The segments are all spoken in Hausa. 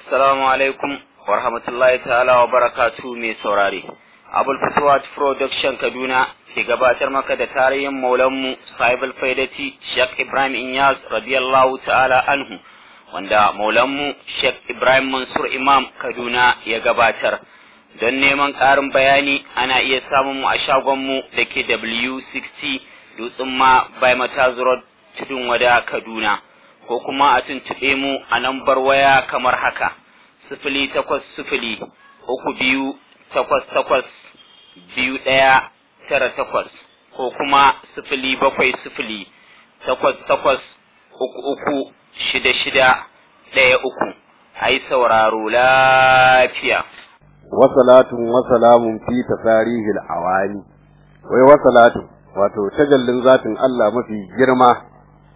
Assalamu alaikum wa rahmatullahi ta'ala wa barakatu mai saurare. Abul Fatuwat Production Kaduna ke gabatar maka da tarihin maulanmu Sahibul Faidati Sheikh Ibrahim Inyas radiyallahu ta'ala anhu wanda maulanmu Sheikh Ibrahim Mansur Imam Kaduna ya gabatar. Don neman ƙarin bayani ana iya samun mu a shagonmu da ke W60 Dutsen ma by Mataz Road Tudun Wada Kaduna. ko kuma a tuntuɓe mu a lambar waya kamar haka sifili takwas sifili uku biyu takwas takwas biyu ɗaya tara takwas ko kuma sifili bakwai sifili takwas takwas uku uku shida shida ɗaya uku a yi sauraro lafiya. Wasalatun wasalamun fi tasarihil awani wai wasalatun wato tajallin zatin Allah mafi girma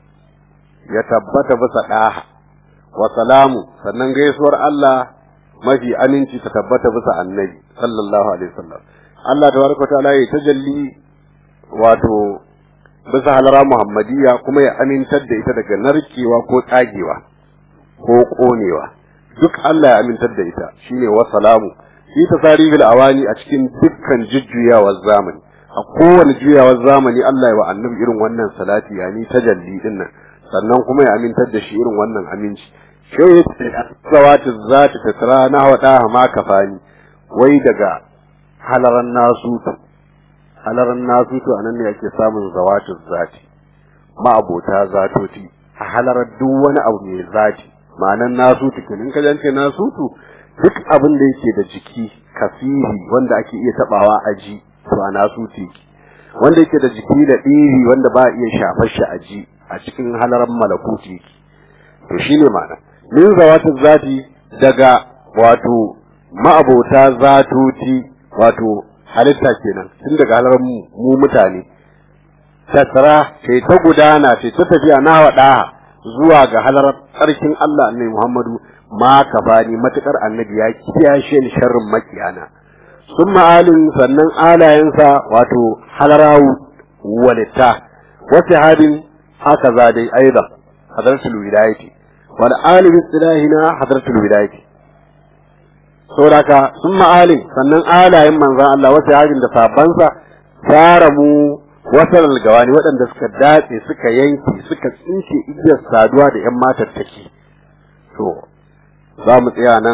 ya tabbata bisa ɗaha wa salamu sannan gaisuwar Allah mafi aminci ta tabbata bisa annabi sallallahu alaihi wasallam Allah tabaraka ta'ala ya tajalli wato bisa halara muhammadiyya kuma ya amintar da ita daga narkewa ko tsagewa ko konewa duk Allah ya amintar da ita shine wa salamu fi tasarifil awani a cikin dukkan jujjuyawar zamani a kowane juyawar zamani Allah ya wa annabi irin wannan salati yani tajalli din nan sannan kuma ya amintar da shi irin wannan aminci sai ya ce zawatu zati tatra na wada ma kafani wai daga halaran nasutu halaran nasutu anan ne ake samun zawatu zati ma'abota zatoti a halarar duk wani abu mai zati ma'anan nasutu kenan ka jance nasutu duk abin da yake da jiki kafiri wanda ake iya tabawa a ji to a nasutu wanda yake da jiki da ɗiri wanda ba a iya shafar shi a ji a cikin halaran malakuti to shine ma'ana min zawatin zati daga wato ma'abota zatoti wato halitta kenan tun daga halaran mu mutane tattara sai ta gudana sai ta tafiya na wada zuwa ga halarar tsarkin Allah annabi Muhammadu ma kafani matukar annabi ya kiyashe ni sharrin makiyana sun ma'alin sannan alayensa wato halarawu walitta wasu hadin هكذا دي أيضا حضرة الولاية والآل باصطلاحنا حضرة الولاية saboda sun ma'alin sannan alayen manzan Allah wasu yajin da sabansa tara mu wasan algawani waɗanda suka datse suka yanke suka tsince igiyar saduwa da ‘yan matattaki to za mu tsaya nan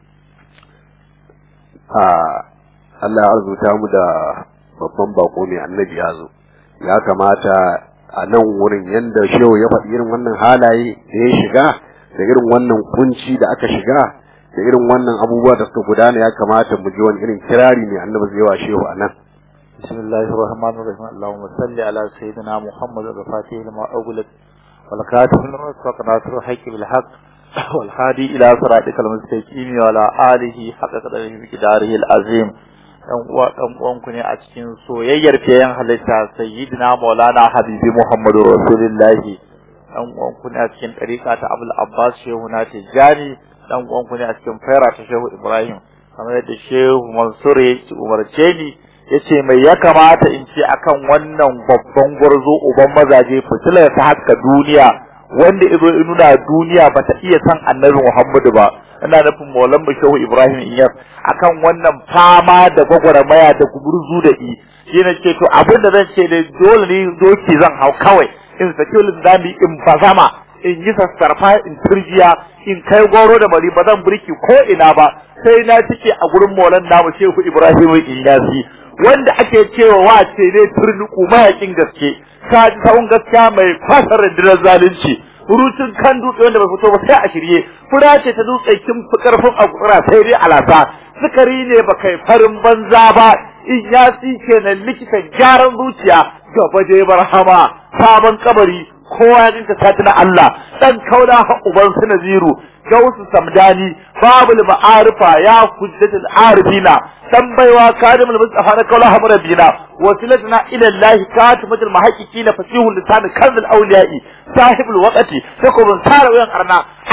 a Allah ya arzuta mu da babban bako mai annabi ya zo ya kamata a nan wurin yadda shehu ya faɗi irin wannan halaye da ya shiga da irin wannan kunci da aka shiga da irin wannan abubuwa da suka gudana ya kamata mu ji wani irin kirari ne annabi zai wa shehu a nan بسم الله الرحمن الرحيم اللهم صل على سيدنا محمد الفاتح لما أغلق والكاتب لما سبق ناصر الحق بالحق والهادي إلى صراطك المستقيم وعلى آله حق قدره بقداره العظيم ɗan uwa ɗan uwanku ne a cikin soyayyar fiyayen halitta sayyidina maulana habibi muhammadu rasulullahi ɗan uwanku ne a cikin ɗariƙa ta abul abbas shehu na tijjani ɗan uwanku ne a cikin faira ta shehu ibrahim kamar yadda shehu mansur ya ci umarce ni ya ce mai ya kamata in ce akan wannan babban gwarzo uban mazaje fitilar ta haska duniya wanda izo in nuna duniya ba ta iya san annabi muhammadu ba ina nufin maulan shehu ibrahim inyas akan wannan fama da gwagwarmaya da gurzu da i shi ne ce to abin da zan ce da dole ne doki zan hau kawai in saki linzami in bazama in yi sassarfa in turjiya in kai goro da bari ba zan burki ko ina ba sai na cike a gurin maulan namu shehu ibrahim inyasi wanda ake cewa wace ne turnuku mayakin gaske ka ji sawun gaskiya mai kwasar rundunar zalunci rutun kan dutse wanda bai fito ba sai a shirye fura ce ta dutse kin fi karfin akura sai dai alasa sukari ne ba kai farin banza ba in ya kenan likitan gyaran zuciya gaba je barhama sabon kabari kowa ya dinka sati na Allah dan kauna ha uban su naziru gausu samdani babul ma'arifa ya hujjatul arifina dan baiwa kadimul mustafa na kaula hamra bina wasilatuna ila allah katimatul muhaqqiqina fasihul lisan kanzul awliya'i sahibul waqti takubun tara wayan arna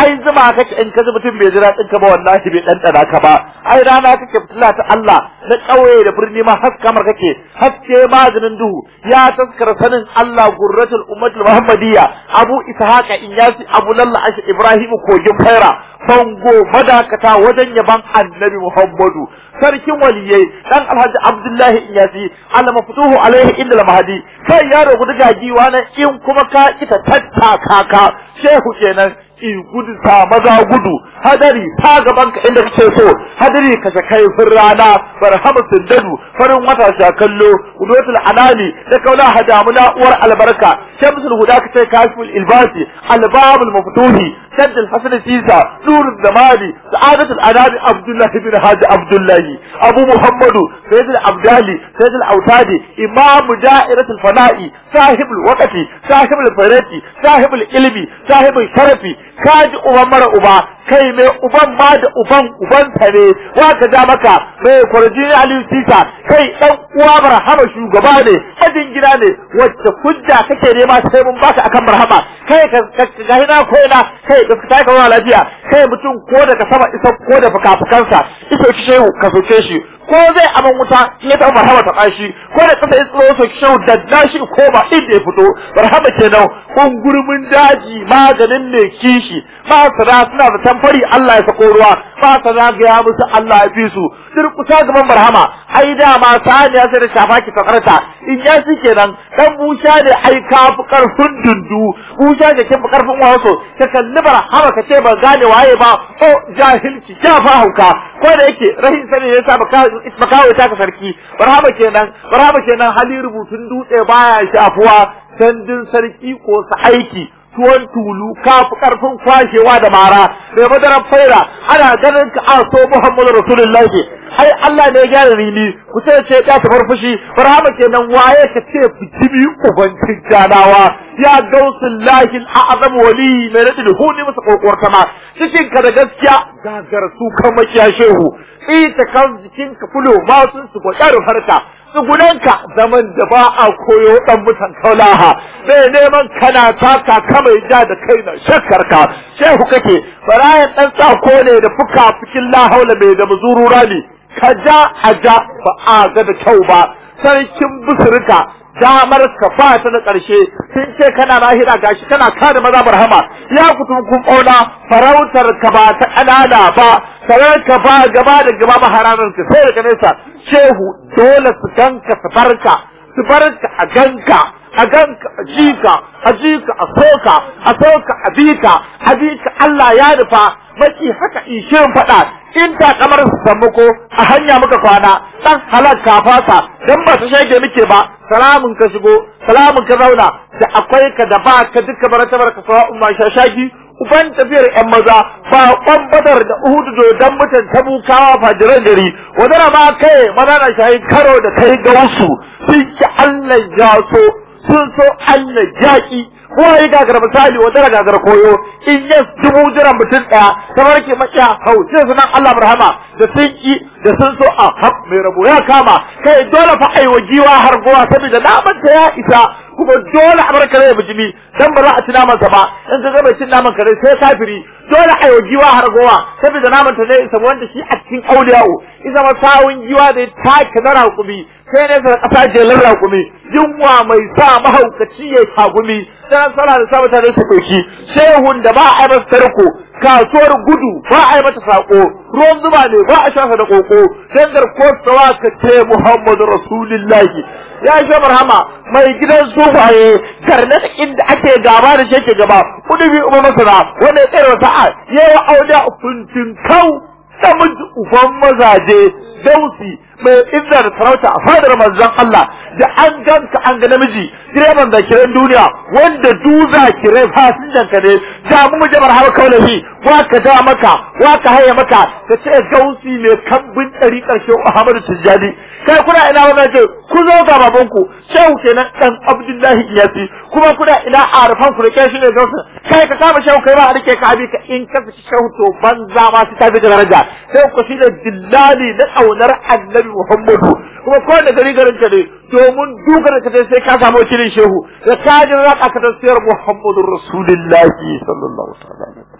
ai zuma kake in ka ji mutum bai jira ɗinka ba wallahi bai ɗanɗana ka ba ai rana kake fitila ta Allah na ƙauye da birni ma haska mar kake haske maganin duhu ya taskara sanin Allah gurratul ummatul muhammadiyya abu ishaqa inyasi abu lalla ashi ibrahim kogin faira fango madakata wajen yaban annabi muhammadu sarkin waliyai dan alhaji abdullahi inyasi Allah mafutuhu alaihi inda mahadi kai yaro gudu gagiwa na in kuma ka ita tattaka ka shehu kenan in gudu ta maza gudu hadari ta gaban ka inda kake so hadari ka sha kai fir rana barhamu sindadu farin wata sha kallo udotul anani da kaula hadamuna uwar albarka shamsul huda ka ce kashful ilbasi albabul maftuhi shadd alhasan sisa nur zamani sa'adatul anabi abdullahi bin haji abdullahi abu muhammadu sayyid abdali sayyid autadi imam da'iratul fana'i sahibul waqti sahibul farati sahibul ilmi sahibul sharafi kaji uban mara uba kai mai uban ma da uban uban ne wa ka ja maka mai kwarjini aliyu sisa kai dan uwa barhama shugaba ne ajin gida ne wacce hujja kake nema sai mun baka akan barhama kai ka ga hina ko ina kai ka fita ka lafiya kai mutum ko da ka sama isa ko da fukafukansa iso ki shehu ka soke shi ko zai aman wuta ya taɓa barhama ta ƙashi ko da kasa isro so ki shehu da shi ko ba inda ya fito barhama kenan gurmin daji maganin mai kishi masana suna da tamfari Allah ya sako ruwa masana ga ya musu Allah ya fi su durkusa gaban barhama ai dama saniya sai da shafa ki takarta in ya shi kenan dan busha ne ai ka fi karfin dundu busha da ke fi karfin waso ka kalli barhama ka ce ba gane waye ba o jahilci ya fa hauka ko da yake rahin sani ya sa baka ta ka sarki barhama kenan barhama kenan hali rubutun dutse baya shafuwa sandin sarki ko sa aiki tuwon tulu ka fi karfin kwashewa da mara mai madarar faira ana ganin ka a so muhammadu rasulullahi ai Allah ne ya gyara rini ku ce ce ya ta fushi barhama kenan waye ka ce fitimi ubancin ganawa ya gausun lahin a'azam wali mai radi da huni masa kokowar sama cikin ka da gaskiya gagar su kan makiya shehu ita kan jikin ka fulo ma sun su gwadar harka tsugunanka zaman da ba a koyo dan mutan kaulaha bai neman kana taka ka mai ja da kai na shakkar ka shehu kake barayan dan tsako ne da fuka fikin la haula mai da muzurura ne ka ja a ja ba a ga da kyau ba sarkin busurka damar ka ba ta da ƙarshe sun ce kana lahira gashi kana kada maza barhama ya kutum kun ƙauna farautar ka ba ta ƙanana ba sarar ka ba gaba da gaba maharanar ka sai daga nesa shehu dole su ganka su barka su barka a ganka a ganka a jika a jika a soka a soka a bika a bika Allah ya nufa maki haka ishirin faɗa in ta kamar su sammako a hanya muka kwana dan halak ka fasa dan ba su shege muke ba salamun ka shigo salamun ka zauna da akwai ka da ba ka duka baratabar ka sawa umma shashaki uban tafiyar yan maza ba kwan badar da uhudu do dan mutan tabukawa fajiran gari wadana ma kai maza na shayi karo da kai ga wasu sun ki Allah ya so sun so Allah jaki ko yi gagar misali wata gagar koyo in yes dubu jiran mutum ɗaya kamar ke makiya hau sai sunan Allah Burhama da sun ki da sun so a hab mai rabo ya kama kai dole fa aiwa giwa har gowa saboda naman ta ya isa kuma dole a barka rai bijimi dan ba za a ci naman sa ba in ka ga mai cin naman kare sai kafiri dole aiwa giwa har gowa saboda naman ta zai isa wanda shi a cikin auliyawo isa ma sawun giwa da ta kana raƙumi sai ne sa ƙasa jelar raƙumi yunwa mai sa mahaukaci ya tagumi dan sana da sa mutane su ɗauki shehun da ba a yi masa tarko kasuwar gudu ba a yi mata sako ruwan zuba ne ba a shafa da koko dangar ko tsawa ka ce muhammadu rasulillahi ya shi marhama mai gidan sufaye karnar inda ake gaba da shi ke gaba kudu bi umar masana wanda ya tsere sa'a yawa auda funtin kau namiji uban mazaje dausi mai izza da sarauta a fadar manzon Allah da an ganka an ga namiji direban zakiran duniya wanda du zakirai fasinjan ka ne da mu mu jabar har kaulahi wa ka da maka wa ka haye maka ka ce gausi mai kambin ɗari ƙarshe Ahmadu Tijjani kai kuna ina wannan ce ku zo ga babanku shehu kenan dan Abdullahi Iyasi kuma kuna ina arfan ku da kai shine gausa kai ka kama shehu kai ba a rike ka abi ka in ka fi shehu to banza ma su tafi da daraja sai ku shi da dillali na kaunar Annabi Muhammadu kuma ko da gari garin ka ne domin duka da kace sai ka samu wakilin shehu da ka ji raka ka tasiyar Muhammadu Rasulullahi sallallahu alaihi wasallam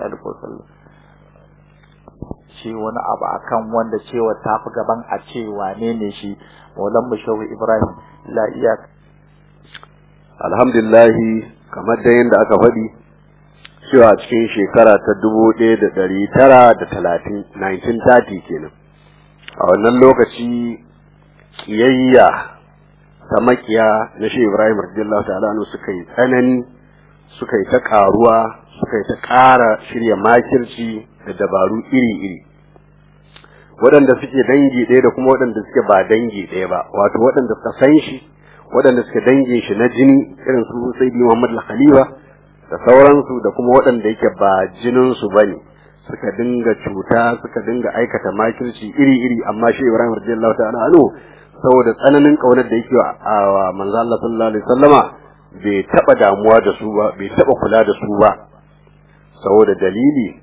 alihi wasallam ce wani abu akan wanda cewa ta fi gaban a ce wane ne shi maulan mushawi ibrahim la iya alhamdulillahi kamar da yadda aka faɗi cewa cikin shekara ta dubu ɗaya da ɗari tara da talatin 1930 kenan a wannan lokaci kiyayya ta makiya na shi ibrahim radiyallahu ta'ala anhu suka yi tsanani suka yi ta ƙaruwa suka yi ta ƙara shirya makirci da dabaru iri-iri waɗanda suke dangi ɗaya da kuma waɗanda suke ba dangi ɗaya ba wato waɗanda suka san shi waɗanda suke dangin shi na jini irin su sayyidi muhammad al-khalifa da sauransu da kuma waɗanda yake ba jinin su bane suka dinga cuta suka dinga aikata makirci iri-iri amma shi ibrahim radiyallahu ta'ala anhu saboda tsananin kaunar da yake wa manzo Allah sallallahu alaihi wasallama bai taba damuwa da su ba bai taba kula da su ba saboda dalili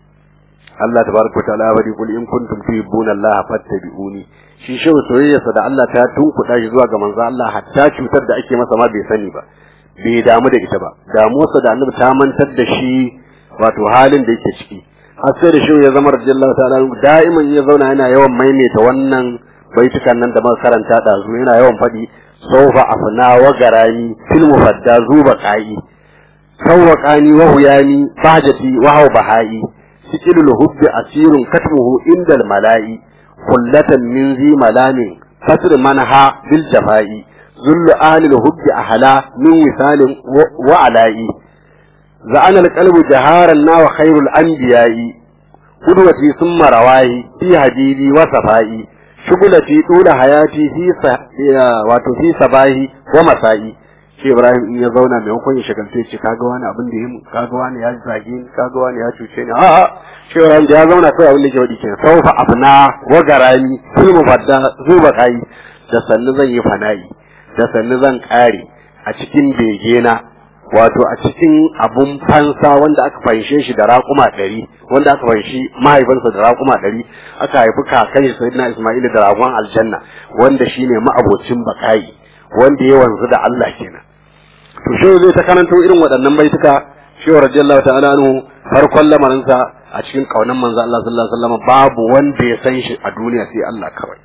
Allah tabaraka wa ta'ala bari kul in kuntum tuhibbuna Allah fattabi'uni shi shehu soyayyarsa da Allah ta tunkuɗa shi zuwa ga manzo Allah hatta cutar da ake masa ma bai sani ba bai damu da ita ba damuwarsa da annabi ta mantar da shi wato halin da yake ciki har sai da shehu ya zama radiyallahu ta'ala da'iman ya zauna yana yawan maimaita wannan baitukan nan da muka karanta ɗazu yana yawan faɗi saufa afna wa garani fil mufadda zuba qa'i sawwaqani wa huyani fahjati wa haw bahai sikilul hubbi asirun katmuhu indal mala'i kullatan min zi malamin fasr manha bil jafai zullu alil hubbi ahla min wisalin wa ala'i za'ana al qalbu jaharan na wa khairul anbiya'i qudwati summa rawahi fi hadidi wa safai shugulati dula hayati fi wato fi sabahi wa masa'i shi Ibrahim in ya zauna maimakon ya shagalce ce kaga wani abin da yin kaga wani ya zage ni kaga wani ya cuce ni a'a shi Ibrahim da ya zauna kai abin da ke wadi kenan saufa afna wa garami fil mufadda zuba kai da sannu zan yi fana'i da sannu zan kare a cikin begena wato a cikin abun fansa wanda aka fanshe shi da raƙuma ɗari wanda aka fanshi mahaifinsa da raƙuma ɗari aka haifi kakan shi sayyidina Isma'il da ragon aljanna wanda shine ma'abocin bakai wanda ya wanzu da Allah kenan to shehu zai ta karanto irin waɗannan baituka shehu radiyallahu ta'ala anhu farkon lamarinsa a cikin kaunan manzo Allah sallallahu alaihi wasallam babu wanda ya san shi a duniya sai Allah kawai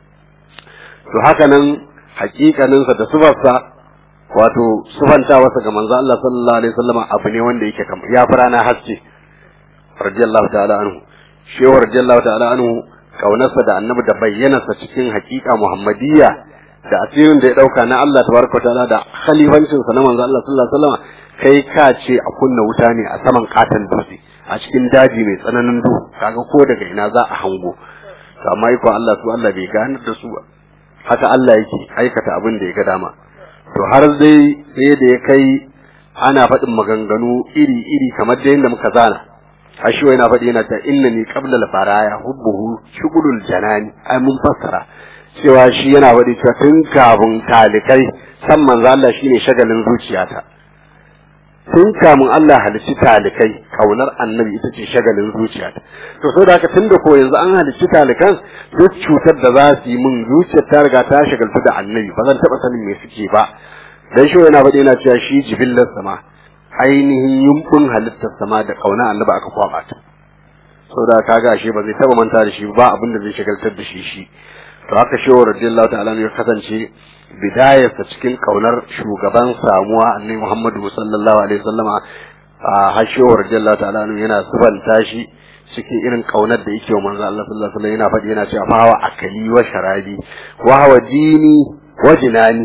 to haka nan hakikaninsa da sufarsa wato sufanta wasa ga manzo Allah sallallahu alaihi wasallam abu ne wanda yake kamar ya fara na haske radiyallahu ta'ala anhu shehu radiyallahu ta'ala anhu kaunarsa da annabi da bayyanarsa cikin hakika muhammadiyya da asirin da ya dauka na Allah tabaraka ta'ala da khalifancin sa na manzo Allah sallallahu alaihi wasallam kai ka ce a kunna wuta ne a saman katan dutse a cikin daji mai tsananin duhu kaga ko daga ina za a hango to amma iko Allah su Allah bai ganar da su ba haka Allah yake aikata abin da ya ga dama to har dai sai da ya kai ana faɗin maganganu iri-iri kamar da yadda muka zana ashiwa yana faɗi yana ta inna ni qabla al-faraya hubbuhu shugulul janani ai mun fassara cewa shi yana faɗi cewa tun kafin talikai san manzo Allah shine shagalin zuciyata tun kamun Allah halicci talikai kaunar annabi ita ce shagalin zuciyata to saboda haka tunda ko yanzu an halicci talikan duk cutar da za su yi min zuciyar ta riga ta shagaltu da annabi ba zan taɓa sanin me suke ba dan shi yana faɗi yana cewa shi jibillar sama ainihin yumbun halittar sama da kauna annabi aka kwaba ta saboda kaga shi ba zai taɓa manta da shi ba abin da zai shagaltar da shi shi to haka shehu radiyallahu ta'ala ya kasance bidayarsa cikin kaunar shugaban samuwa annabi Muhammadu sallallahu alaihi wasallama a hashehu radiyallahu ta'ala yana subanta shi cikin irin kaunar da yake wa manzo Allah sallallahu alaihi wasallam yana faɗi yana cewa fa wa akali wa sharabi wa hawa dini wa jinani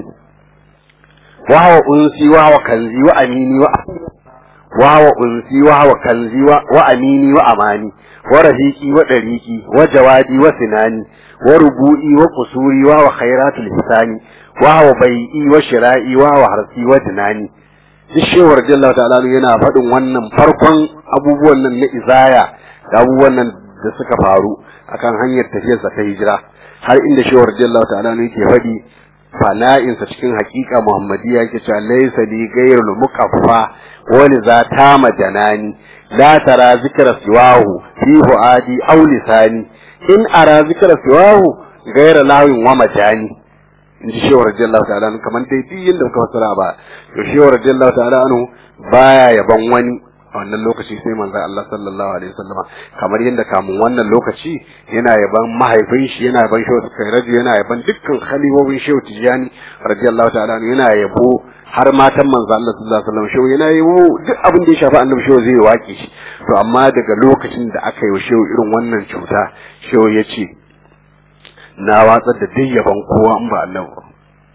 wa hawa unsi wa hawa kanzi wa amini wa wa hawa unsi wa hawa kanzi wa amini wa amani wa rafiqi wa dariqi wa jawadi wa sinani wa rubu'i wa kusuri wa wa khairatul hisani wa wa bai'i wa shira'i wa wa harsi wa dinani duk shewar jalla ta'ala yana faɗin wannan farkon abubuwan nan na izaya da abubuwan nan da suka faru akan hanyar tafiyarsa ta hijira har inda shewar jalla ta'ala yake faɗi fana'insa cikin haƙiƙa muhammadiyya yake cewa laysa li ghayrul muqaffa wa li za tama janani la tara zikra siwahu fi fuadi aw lisani in ara zikra siwahu gaira lawin wa majani in ji shewar radiyallahu ta'ala anhu kamar dai duk yadda muka fassara ba to shewar radiyallahu ta'ala anhu baya yaban wani a wannan lokaci sai manzo Allah sallallahu alaihi wasallam kamar yadda kamun wannan lokaci yana yaban mahaifin shi yana yaban shehu Kairaju yana yaban dukkan khalifofin shehu Tijani radiyallahu ta'ala yana yabo har matan manzo Allah sallallahu alaihi wasallam shehu yana yabo duk abin da ya shafi annabi shehu zai waki shi to amma daga lokacin da aka yi wa shehu irin wannan cuta shehu ya ce na watsar da duk yaban kowa in ba Allah ba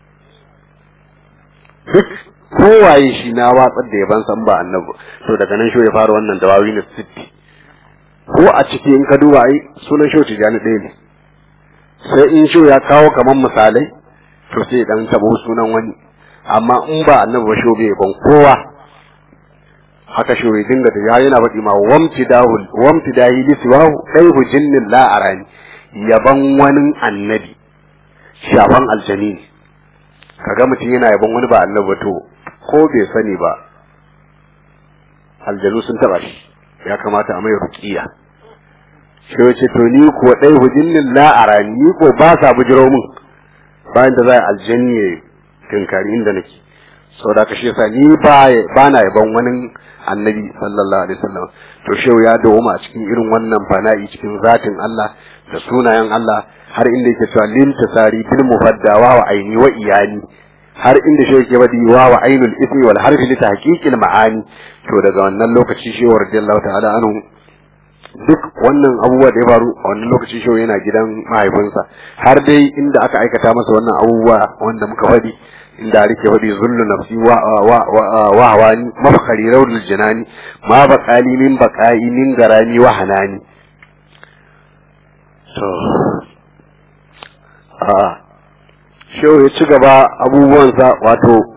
duk kowaye shi na watsar da yaban san ba annabi to daga nan shi ya fara wannan dawawi na sitti ko a ciki in ka duba ai sunan shi tijani ɗaya ne sai in shi ya kawo kaman misalai to sai dan tabo sunan wani amma in ba annabi ba shi bai ban kowa haka shi ya dinga da yana faɗi ma wamti dahul wamti dahi li siwahu daihu jinnin la arani yaban wani annabi shafan aljani ne kaga mutum yana yaban wani ba annabi to ko bai sani ba aljanu sun taba shi ya kamata a mai ruqiya shi wace to ni ko dai hujinnin la arani ni ko ba sa bujiro min bayan da zai aljanni ya tinkari inda nake saboda ka shi yasa ni ba ba na yaban wani annabi sallallahu alaihi wasallam to shehu ya dawo a cikin irin wannan fana'i cikin zatin Allah da sunayen Allah har inda yake cewa lil tasari bil mufaddawa wa aini wa iyani har inda shi yake badi wa wa ainul ismi wal harfi li tahqiqil ma'ani to daga wannan lokaci shi radiyallahu ta'ala anhu duk wannan abubuwa da ya faru a wannan lokaci shi yana gidan mahaifinsa har dai inda aka aikata masa wannan abubuwa wanda muka faɗi inda rike faɗi zullu nafsi wa wa wa hawani mafkari rawdul janani ma baqali min baqai min garani wa hanani to a shehu ya ci gaba abubuwansa wato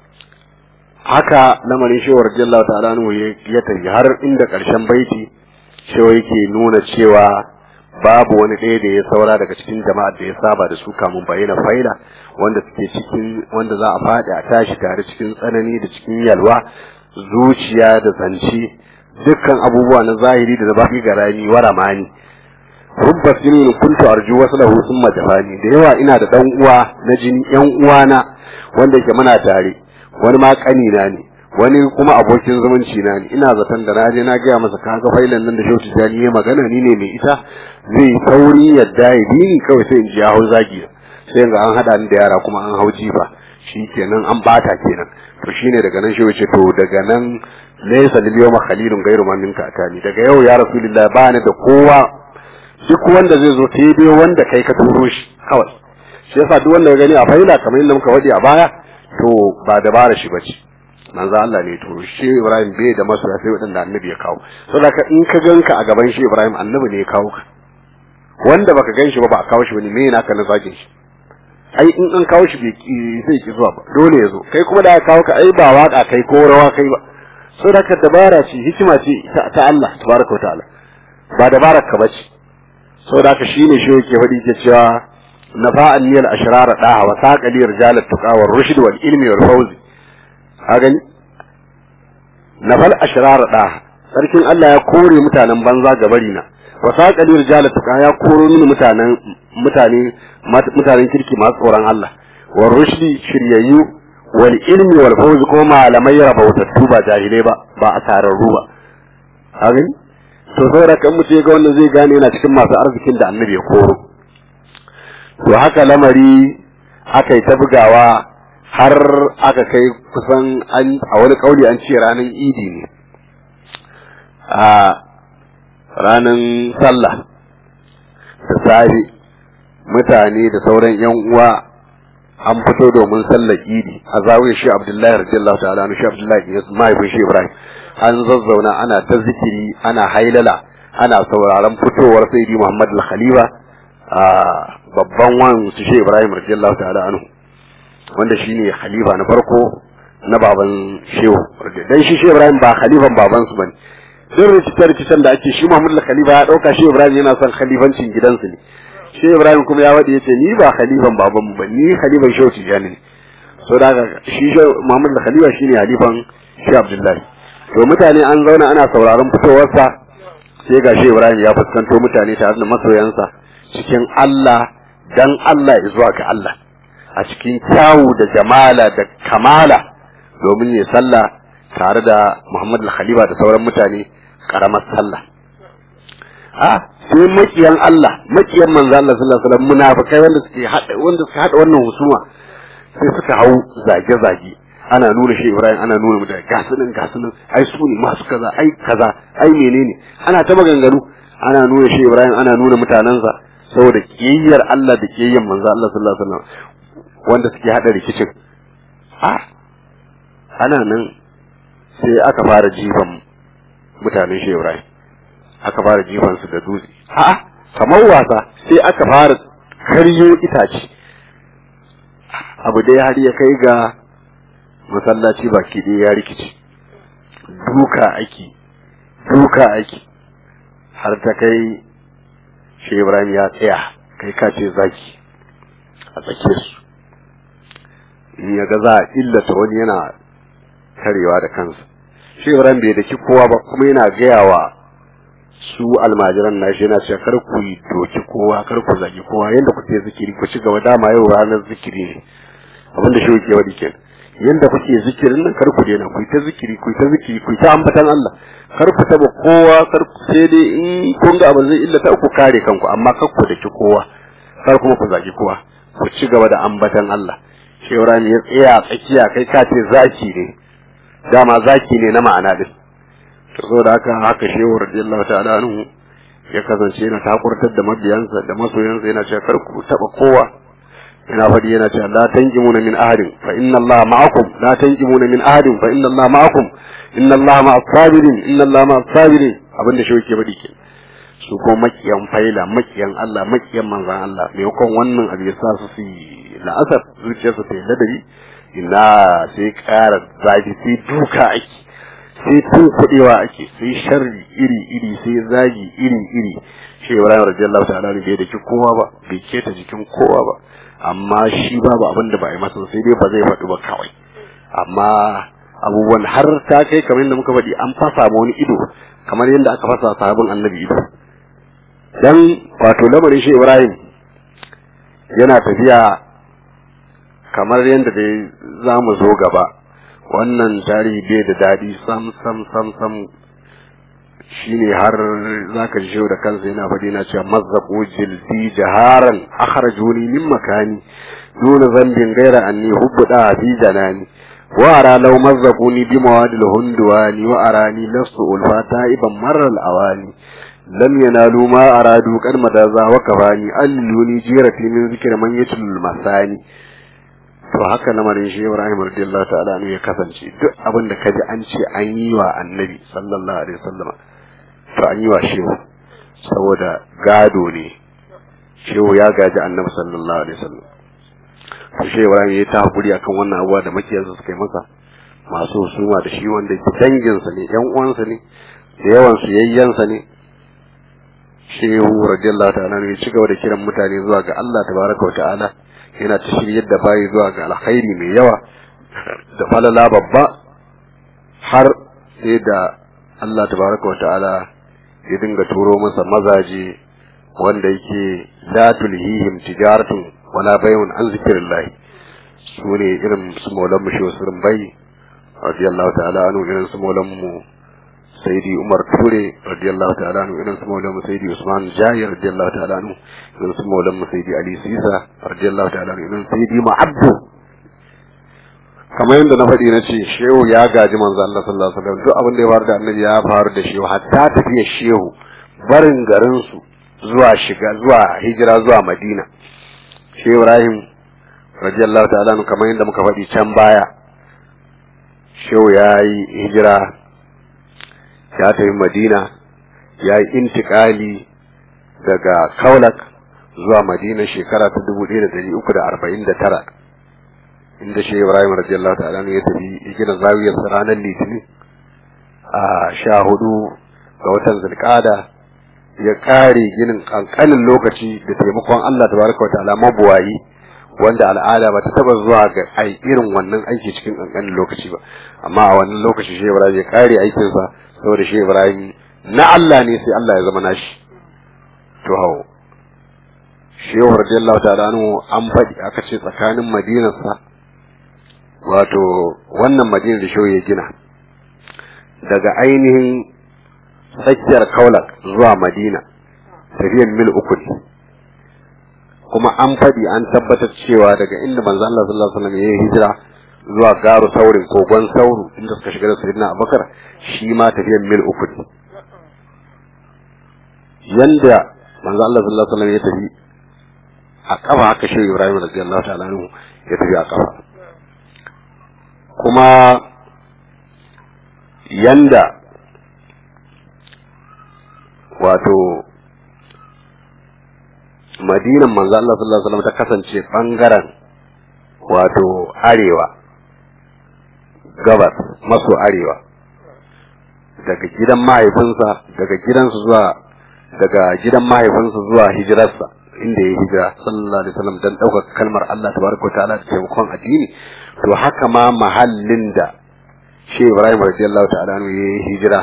haka lamarin shehu radiyallahu ta'ala anhu ya tafi har inda karshen baiti shehu yake nuna cewa babu wani ɗaya da ya saura daga cikin jama'a da ya saba da su kamun bayyana faila wanda suke cikin wanda za a faɗi a tashi tare cikin tsanani da cikin yalwa zuciya da zance dukkan abubuwa na zahiri da na baki garani wa ramani rubba sinin kuntu arju waslahu summa jafani da yawa ina da dan uwa na jini yan uwana wanda yake muna tare wani ma kanina ne wani kuma abokin zumunci na ne ina zaton da naje na gaya masa kaga failan nan da shehu tijani ya magana ni ne mai ita zai sauri yadda ya bi ni kawai sai in ji ya hau zagi sai ga an hada ni da yara kuma an hau jifa shi kenan an bata kenan to shine daga nan shehu ce to daga nan laysa lil yawma khalilun ghayru man minka atani daga yau ya rasulullahi ba ni da kowa duk wanda zai zo sai dai wanda kai ka turo shi kawai shi yasa duk wanda ya gani a faila kamar yadda muka wadi a baya to ba dabara shi bace manzo Allah ne to shi Ibrahim bai da masoya sai wadanda annabi ya kawo saboda in ka ganka a gaban shi Ibrahim annabi ne ya kawo ka wanda baka gan shi ba ba a kawo shi bane me yana kana zagin shi ai in an kawo shi sai ki zuwa ba dole ya zo kai kuma da aka kawo ka ai ba waka kai ko rawa kai ba saboda ka dabara ce hikima ce ta Allah tabaraka wa ta'ala ba dabarar ka bace saboda haka shine shi yake faɗi ke cewa nafa'an niyal ashrar daha wa saqali rijalat tuqa war rushd wal ilmi wal fawz a gani nafal ashrar daha sarkin Allah ya kore mutanen banza ga bari na wa saqali rijalat tuqa ya koro mini mutanen mutane mutanen kirki masu tsoron Allah war rushd shiryayyu wal ilmi wal fawz ko malamai rabautattu ba jahilai ba ba asararru ba a gani to saboda kan mutum ga wannan zai gane yana cikin masu arzikin da annabi ya koro to haka lamari aka yi ta bugawa har aka kai kusan an a wani kauli an ce ranar idi ne a ranar sallah da safe mutane da sauran yan uwa an fito domin sallar idi a zawiyar shi abdullahi radiyallahu ta'ala shi abdullahi mahaifin shi ibrahim an zazzauna ana ta zikiri ana hailala ana sauraron fitowar sayyidi Muhammad al-Khalifa a babban wan su shi Ibrahim radiyallahu ta'ala anhu wanda shine khalifa na farko na baban shehu dan shi shi Ibrahim ba khalifan baban su bane duk rikitar rikicen da ake shi Muhammad al-Khalifa ya dauka shi Ibrahim yana son khalifancin gidansu ne shi Ibrahim kuma ya wadi yace ni ba khalifan baban mu ba ni khalifan shehu Tijani ne so da shi Muhammad al-Khalifa shine halifan shi Abdullahi to mutane an zauna ana sauraron fitowarsa sai ga shi Ibrahim ya fuskanto mutane tare da masoyansa cikin Allah dan Allah zuwa ga Allah a cikin kyawu da jamala da kamala domin ya sallah tare da Muhammad al-Khalifa da sauran mutane karamar sallah a sai makiyan Allah makiyan manzo Allah sallallahu alaihi wasallam munafikai wanda suke hada wanda suka hada wannan husuma sai suka hau zage zage ana nuna shi Ibrahim ana nuna mu da gasunan gasunan ai su ne masu kaza ai kaza ai menene ana ta maganganu ana nuna shi Ibrahim ana nuna mutanensa saboda kiyayyar Allah da kiyayyar manzo Allah sallallahu alaihi wasallam wanda suke hada rikicin a ana nan sai aka fara jifan mutanen shi Ibrahim aka fara jifan su da dutse a'a kamar wasa sai aka fara karyo itace abu dai har ya kai ga masallaci baki ɗaya ya rikice duka ake duka ake har ta kai shi Ibrahim ya tsaya kai ka ce zaki a tsakiyar su in ya ga za a illata wani yana karewa da kansa shi Ibrahim bai daki kowa ba kuma yana gaya wa su almajiran nashi yana cewa kar ku yi doki kowa kar ku zagi kowa yanda kuke zikiri ku ci gaba dama yau ranar zikiri ne abin da shi yake wadi kenan yanda kuke zikirin nan kar ku daina ku ta zikiri ku ta zikiri ku ta ambatan Allah kar ku taba kowa kar ku sai dai in kun ga abin zai illata ku kare kanku amma kar ku daki kowa kar kuma ku zagi kowa ku ci gaba da ambatan Allah shi Ibrahim ya tsaya tsakiya kai ka ce zaki ne dama zaki ne na ma'ana din to saboda haka haka shehu radiyallahu ta'ala anhu ya kasance yana takurtar da mabiyansa da masoyansa yana cewa kar ku taba kowa yana faɗi yana cewa la tanjimuna min ahadin fa inna Allah ma'akum la tanjimuna min ahadin fa inna Allah ma'akum inna Allah ma'as sabirin inna Allah ma'as sabirin abinda shi yake faɗi ke su ko makiyan faila makiyan Allah makiyan manzan Allah maimakon wannan abu ya sa su su yi la'asar zuciyarsu ta yi ladabi ina sai ƙara zafi sai duka ake sai tun kuɗewa ake sai sharri iri iri sai zagi iri iri shi Ibrahim radiyallahu ta'ala bai da ki kowa ba bai keta jikin kowa ba amma shi babu abin da ba a yi masa sai dai ba zai faɗi ba kawai amma abubuwan har ta kai kamar yadda muka faɗi an fasa ma wani ido kamar yadda aka fasa sahabin annabi ido dan wato lamarin shi Ibrahim yana tafiya kamar yadda dai za mu zo gaba wannan tarihi bai da daɗi sam sam sam sam shine har zaka ji da kansa yana faɗi na cewa mazzaqu jildi jaharan akhrajuni min makani duna zambin gaira anni hubbuda fi janani wa ara law mazzaquni bi mawadil hundwani wa arani lastu ulfata iban marral awani lam yanalu ma aradu kan madaza wa kafani alluni jirati min zikri man yatul masani to haka lamarin shi Ibrahim radiyallahu ta'ala anhu ya kasance duk abin da kaji an ce an yi wa annabi sallallahu alaihi wasallam to an yi wa shehu saboda gado ne shehu ya gaji annabi sallallahu alaihi wasallam to shi Ibrahim ya ta hakuri akan wannan abuwa da makiyarsa suka yi masa masu husuma da shi wanda ke danginsa ne yan uwansa ne da yawan su yayyansa ne shehu radiyallahu ta'ala ne ya ci gaba da kiran mutane zuwa ga Allah tabaraka wa ta'ala yana ta shiryar da bayi zuwa ga alkhairi mai yawa da falala babba har sai da Allah tabaraka wa ta'ala ya dinga turo masa mazaje wanda yake la tulhihim tijaratun wala bay'un an zikrillah su ne irin su maulan mu shehu sirrin bai radiyallahu ta'ala anhu irin su maulan mu sayyidi umar ture radiyallahu ta'ala anhu irin su maulan mu sayyidi usman jayir radiyallahu ta'ala anhu irin su maulan mu sayyidi ali sisa radiyallahu ta'ala anhu irin sayyidi ma'abdu kamar yadda na faɗi na ce shehu ya gaji manzo Allah sallallahu alaihi wasallam duk abin da ya faru da annabi ya faru da shehu hatta tafiya shehu barin garin su zuwa shiga zuwa hijira zuwa madina shehu ibrahim radiyallahu ta'ala anhu kamar yadda muka faɗi can baya shehu ya yi hijira ya tafi madina ya yi intikali daga kaulak zuwa madina shekara ta dubu ɗaya da ɗari uku da arba'in da tara inda shi ibrahim radiyallahu ta'ala ya tafi ya gina zawiyar ranar litinin a sha hudu ga watan zulkada ya kare ginin kankanin lokaci da taimakon allah tabaraka wa ta'ala mabuwayi wanda al'ada ba ta taba zuwa ga ai irin wannan aiki cikin kankanin lokaci ba amma a wannan lokaci shi ibrahim ya kare aikinsa saboda shi ibrahim na allah ne sai allah ya zama nashi to hawo shehu radiyallahu ta'ala anhu an faɗi aka ce tsakanin madinarsa wato wannan madina da shehu ya gina daga ainihin tsakiyar kaulak zuwa madina tafiyan mil uku ne kuma an faɗi an tabbatar cewa daga inda manzo Allah sallallahu alaihi wasallam ya yi hijira zuwa garu saurin kogon sauru inda suka shiga da sayyidina Abubakar shi ma tafiyan mil uku ne yanda manzo Allah sallallahu alaihi wasallam ya tafi a kafa haka shi Ibrahim radiyallahu ta'ala anhu ya tafi a kafa kuma yanda wato madinan manzo Allah sallallahu alaihi wasallam ta kasance bangaren wato arewa gabas maso arewa daga gidan mahaifinsa daga gidansu zuwa daga gidan mahaifinsa zuwa hijirarsa inda ya hijira sallallahu alaihi wasallam dan ɗaukar kalmar Allah tabaraka ta'ala da taimakon addini to haka ma mahallin da shi Ibrahim radiyallahu ta'ala anhu ya yi hijira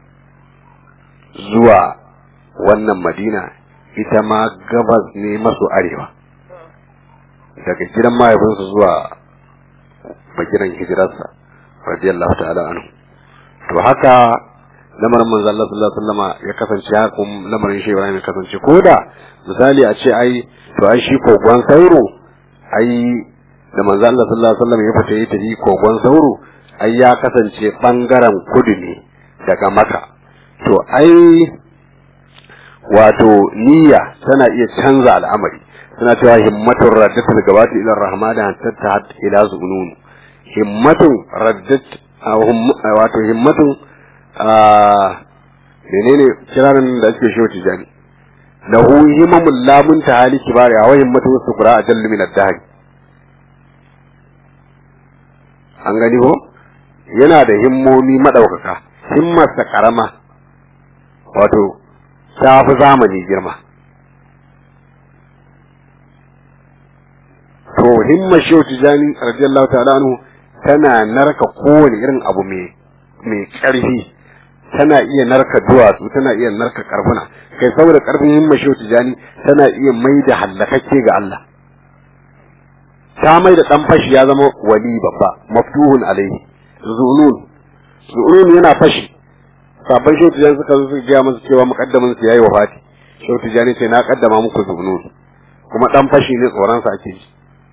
zuwa wannan Madina ita ma gabas ne maso arewa daga gidan mahaifinsa zuwa bagiran hijirarsa radiyallahu ta'ala anhu to haka lamarin manzo Allah sallallahu alaihi wasallama ya kasance haka kuma lamarin shi Ibrahim ya kasance koda misali a ce ai to ai shi kogon sauro ai da manzo Allah sallallahu alaihi wasallam ya fita yi tafi kogon sauro ai ya kasance bangaren kudu ne daga maka to ai wato niyya tana iya canza al'amari suna cewa himmatun raddatul gabati ila rahman hatta ila zunun himmatun raddat wato himmatun menene kiranin da ake shi tijani lahu himamul lamun tahali kibari wa himmatu sukura ajallu min ad-dahr an gani ko yana da himmomi madaukaka himmarsa karama wato ta fi zamani girma to himma shehu tijani radiyallahu ta'ala anhu tana narka kowane irin abu mai mai karfi tana iya narka duwatsu tana iya narka karfuna kai saboda karfin himma shehu tijani tana iya mai da hallakakke ga Allah ta mai da dan fashi ya zama wali babba maftuhun alaihi zunun zunun yana fashi sabon shehu tijani suka zo suka gaya masa cewa muqaddamin su yayi wafati shehu tijani ce na kaddama muku zunun kuma dan fashi ne tsoron sa ake ji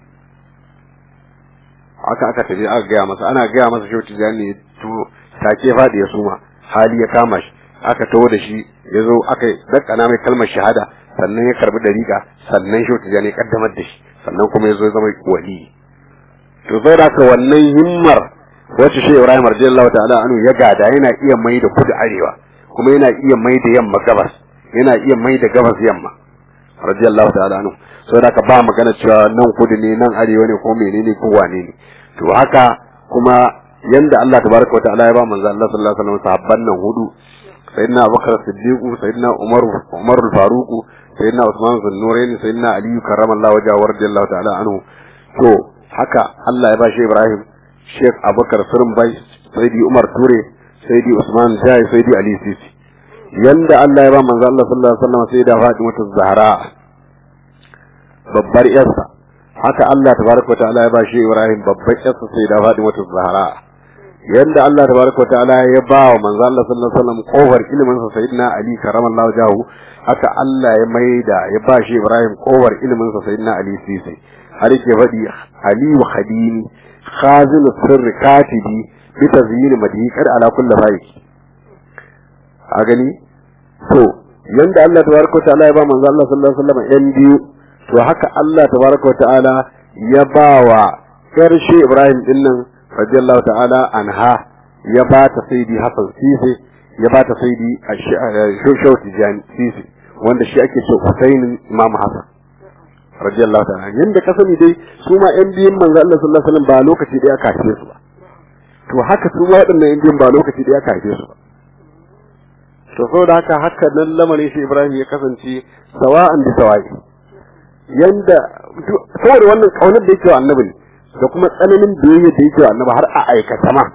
haka aka tafi aka gaya masa ana gaya masa shehu tijani to take fadi ya suma hali ya kama shi aka taho da shi ya zo aka dakana mai kalmar shahada sannan ya karbi dariƙa sannan shehu tijani ya kaddamar da shi sannan kuma ya zo ya zama wali to sai da ka wannan himmar wacce shi Ibrahim radiyallahu ta'ala anhu ya gada yana iya mai da kudu arewa kuma yana iya mai da yamma gabas yana iya mai da gabas yamma radiyallahu ta'ala anhu saboda ka ba magana cewa nan kudu ne nan arewa ne ko menene ko wane ne to haka kuma yanda Allah tabaraka wa ta'ala ya ba manzo Allah sallallahu alaihi wasallam sahabban nan hudu sayyidina Abubakar Siddiq sayyidina Umar Umar al-Faruq sayyidina Usman bin Nurayn sayyidina Ali karramallahu wajhahu radiyallahu ta'ala anhu to haka Allah ya ba shi Ibrahim Sheikh Abubakar Sirin Bai Sayyidi Umar Ture Sayyidi Usman Jai Sayyidi Ali Sisi yanda Allah ya ba manzo Allah sallallahu alaihi wasallam sai da Fatima Zahra babbar yarsa haka Allah tabaraka ta'ala ya ba shi Ibrahim babbar yarsa sai da Fatima Zahra yanda Allah tabaraka ta'ala ya ba wa manzo Allah sallallahu alaihi wasallam kofar ilimin sa sayyidina Ali karramallahu jahu haka Allah ya maida ya ba shi Ibrahim kofar ilimin sa sayyidina Ali Sisi har yake faɗi Ali wa Khadini khazin sirri katibi bi tazyin madihi kad ala kulli faik a gani to yanda Allah tabaraka ta'ala ya ba manzo Allah sallallahu alaihi wasallam yan biyu to haka Allah tabaraka ta'ala ya ba wa karshe Ibrahim din nan radiyallahu ta'ala anha ya ba ta saidi Hassan Sisi ya ba ta saidi Shosho Tijani Sisi wanda shi ake ce Husainin Imam Hassan radiyallahu ta'ala yanda ka sani dai su ma yan biyun manzo Allah sallallahu alaihi wasallam ba lokaci daya aka haife su ba to haka su ma waɗannan yan biyun ba lokaci daya aka haife su ba to saboda haka haka nan lamarin shi Ibrahim ya kasance sawa'an da sawa'i yanda saboda wannan kaunar da yake wa annabi ne da kuma tsananin biyayya da yake wa annabi har a aikata ma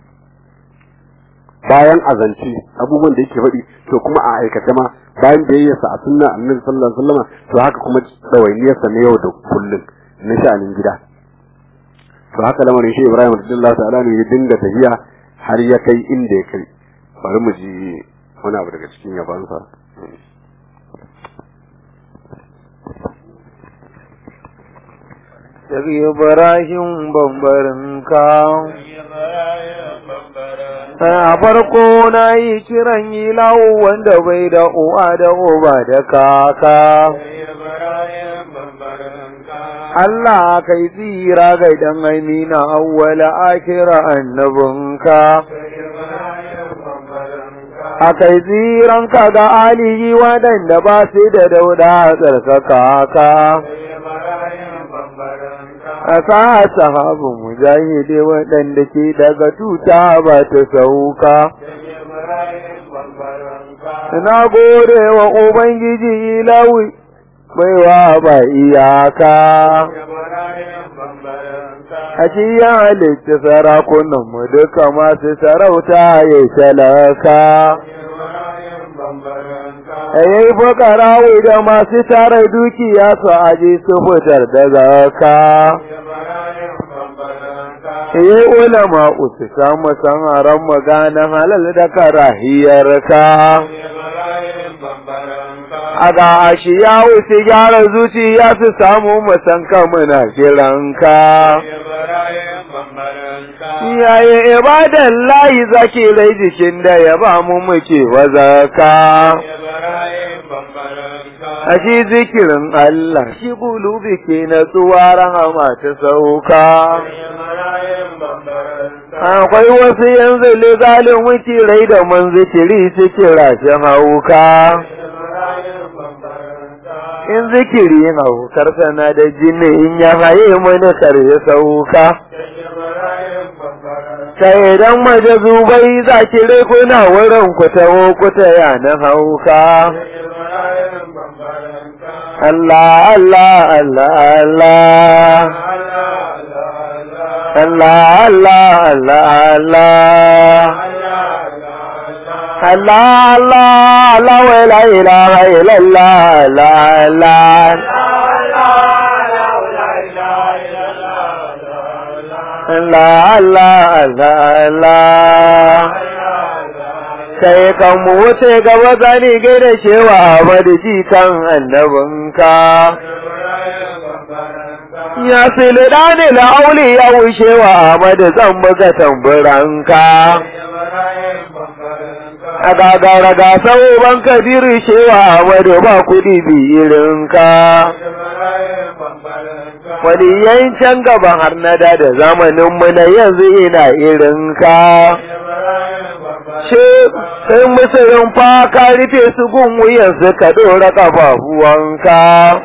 bayan azance abubuwan da yake faɗi to kuma a aikata ma bayan biyayyarsa a sunna annabi sallallahu alaihi wasallam to haka kuma dawainiyarsa na yau da kullum na sha'anin gida to haka lamarin shi Ibrahim radiyallahu ta'ala ne ya dinga tafiya har ya kai inda ya kai bari mu ji wani abu daga cikin yabansa daga ibrahim bambarinka a farko na yi kiran ilawo wanda bai da uwa da uba da kaka Allah kai tsira ga dan amina awwala akira annabinka a kai tsiranka ga alihi waɗanda ba su da dauda tsarkaka ka a sa sahabu mujahide waɗanda ke daga tuta ba ta sauka na gode wa ubangiji ilawi baiwa ba iyaka a cikin halitta sarakunanmu duka masu sarauta ya talaka a yi fukarawi da masu tara dukiya su aji su fitar da zaka yi ulama usu samu sanharan magana halal da karahiyar ka a ga ashi ya wuce gyara zuciya su samu musanka muna kiranka yayi ibadan layi zaki rai jikin da ya ba mu muke wazaka a shi zikirin Allah shi gulubi ke na tsuwa rahama ta sauka akwai wasu yanzu ligalin wuce rai da man zikiri suke rashin hauka in zikiri haukar sana da jini in ya haye mana karye sauka ta idan maje zubai za ki rai kuna wurin ku taho ku ta yana hauka Allah Allah Allah Allah Allah Allah Allah Allah Allah Allah Allah wa la ilaha illallah Allah Allah Allah Allah Allah kai kan mu wuce gaba gani gaida cewa abadi ji kan annabinka ya fili dani la auli ya wuce wa amadu zan buga tamburanka a gagara ga ban kabiru cewa amadu ba kudi biyirinka waliyan can gaban har na da da zamaninmu na yanzu ina irinka ce sai musulun fa ka rufe su gun wuyan su ka dora kafafuwanka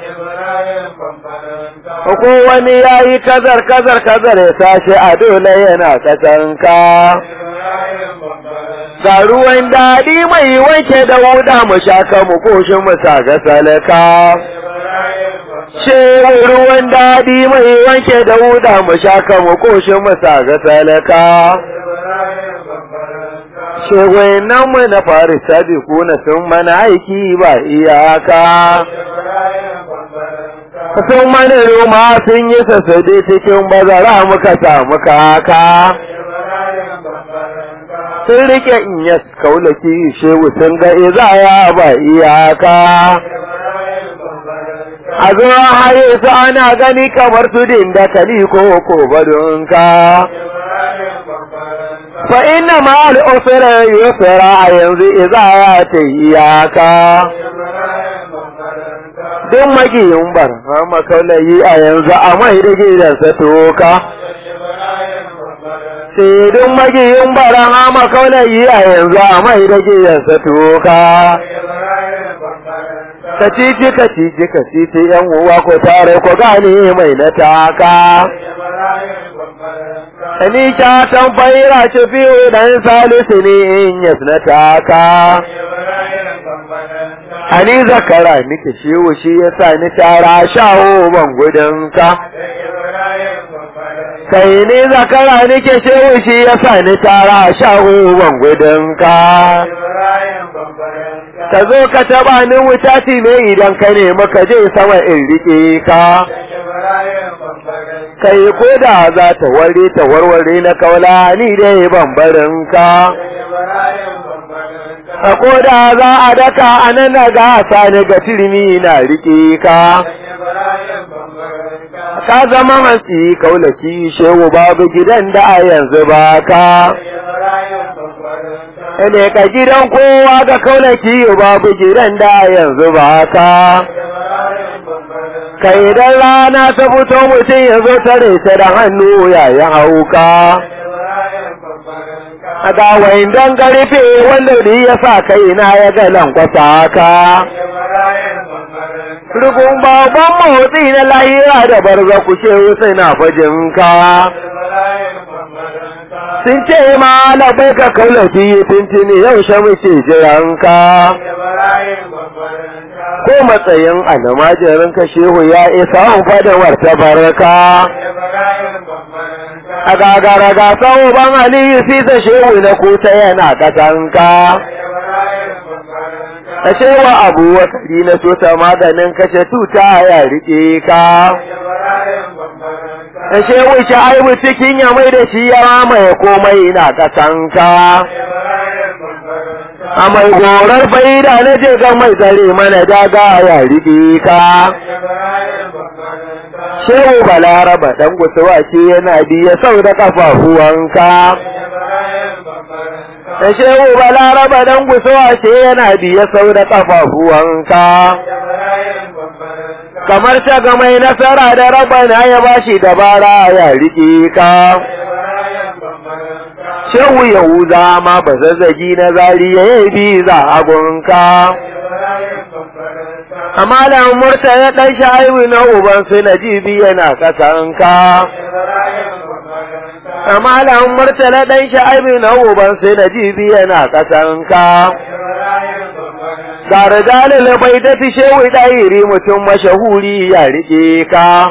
ko wani ya yi kazar kazar kazar ya tashi a dole yana kasanka ga ruwan daɗi mai wanke da wuda mu shaka mu koshi mu saga salaka ce ruwan daɗi mai wanke da wuda mu shaka mu koshi mu saga salaka shegwainan mu na fari sabi kuna sun mana aiki ba iyaka sun mana roma sun yi sassade cikin bazara muka samu kaka sun rike in ya kaulaki shehu sun ga izaya ba iyaka a zuwa haye su ana gani kamar tudin da kali ko ko badunka fa inna ma al'usra yusra a yanzu izaya ta iyaka duk magiyin bar makaulayi a yanzu a mai da gidansa toka sai duk magiyin bara hama kaulayi a yanzu a mai da gidansa toka kacici kacici kacici yan uwa ko tare ko gane mai na taka ni ta tambayira ce fiye dan salisu ne in yas na taka Ani zakara nike shewu shi yasa ni tara shawo ban gudunka kai ni zakara nike shewu shi yasa ni tara shawo ban gudunka ka zo ka taba ni wuta ne idan ka ne maka je sama in rike ka kai ko da za ta ware ta warware na kaula ni dai ban barin ka a koda za a daka a nan na gasa ni ga turmi na riƙe ka ka zama hantsi kaulaki shehu babu gidan da a yanzu ba ka ne ka gidan kowa ga kaulaki babu gidan da a yanzu ba ka kai idan rana ta fito mutum ya zo tare ta da hannu yayin hauka a ga waindan karfe wanda da ya sa kai na ya ga lankwasa ka Rukun babban motsi na lahira da barza ku ce sai na fajin ka. Sun ce ma labai ka kaulafi tuntuni yaushe muke jiran ka. Ko matsayin almajirin ka shehu ya isa fadawar ta barka. A gagara ga sau ban aliyu sisa shehu na kusa yana kasanka. ka wa abu wakari na so ta maganin kashe tuta ya rike ka ka wuce aibu cikin ya mai da shi ya mamaye komai na kasanka a mai gorar faida na je ga mai tsare mana daga ya rike ka shehu balaraba dan gusuwa ce yana biya sau da kafafuwanka da shehu balaraba dan gusuwa ce yana biya sau da ƙafafuwanka kamar ta ga mai nasara da rabana ya bashi dabara ya riƙe ka shehu yahuza ma ba zazzagi na zari ya yi bi za a gunka amma da murta ya ɗan sha'iwi na ubansu na jibi yana ƙasanka Amalan murtala ɗan sha'abi na uban sai da jibi yana ƙasanka. Tare dalil bai da shehu ɗairi mutum mashahuri ya riƙe ka.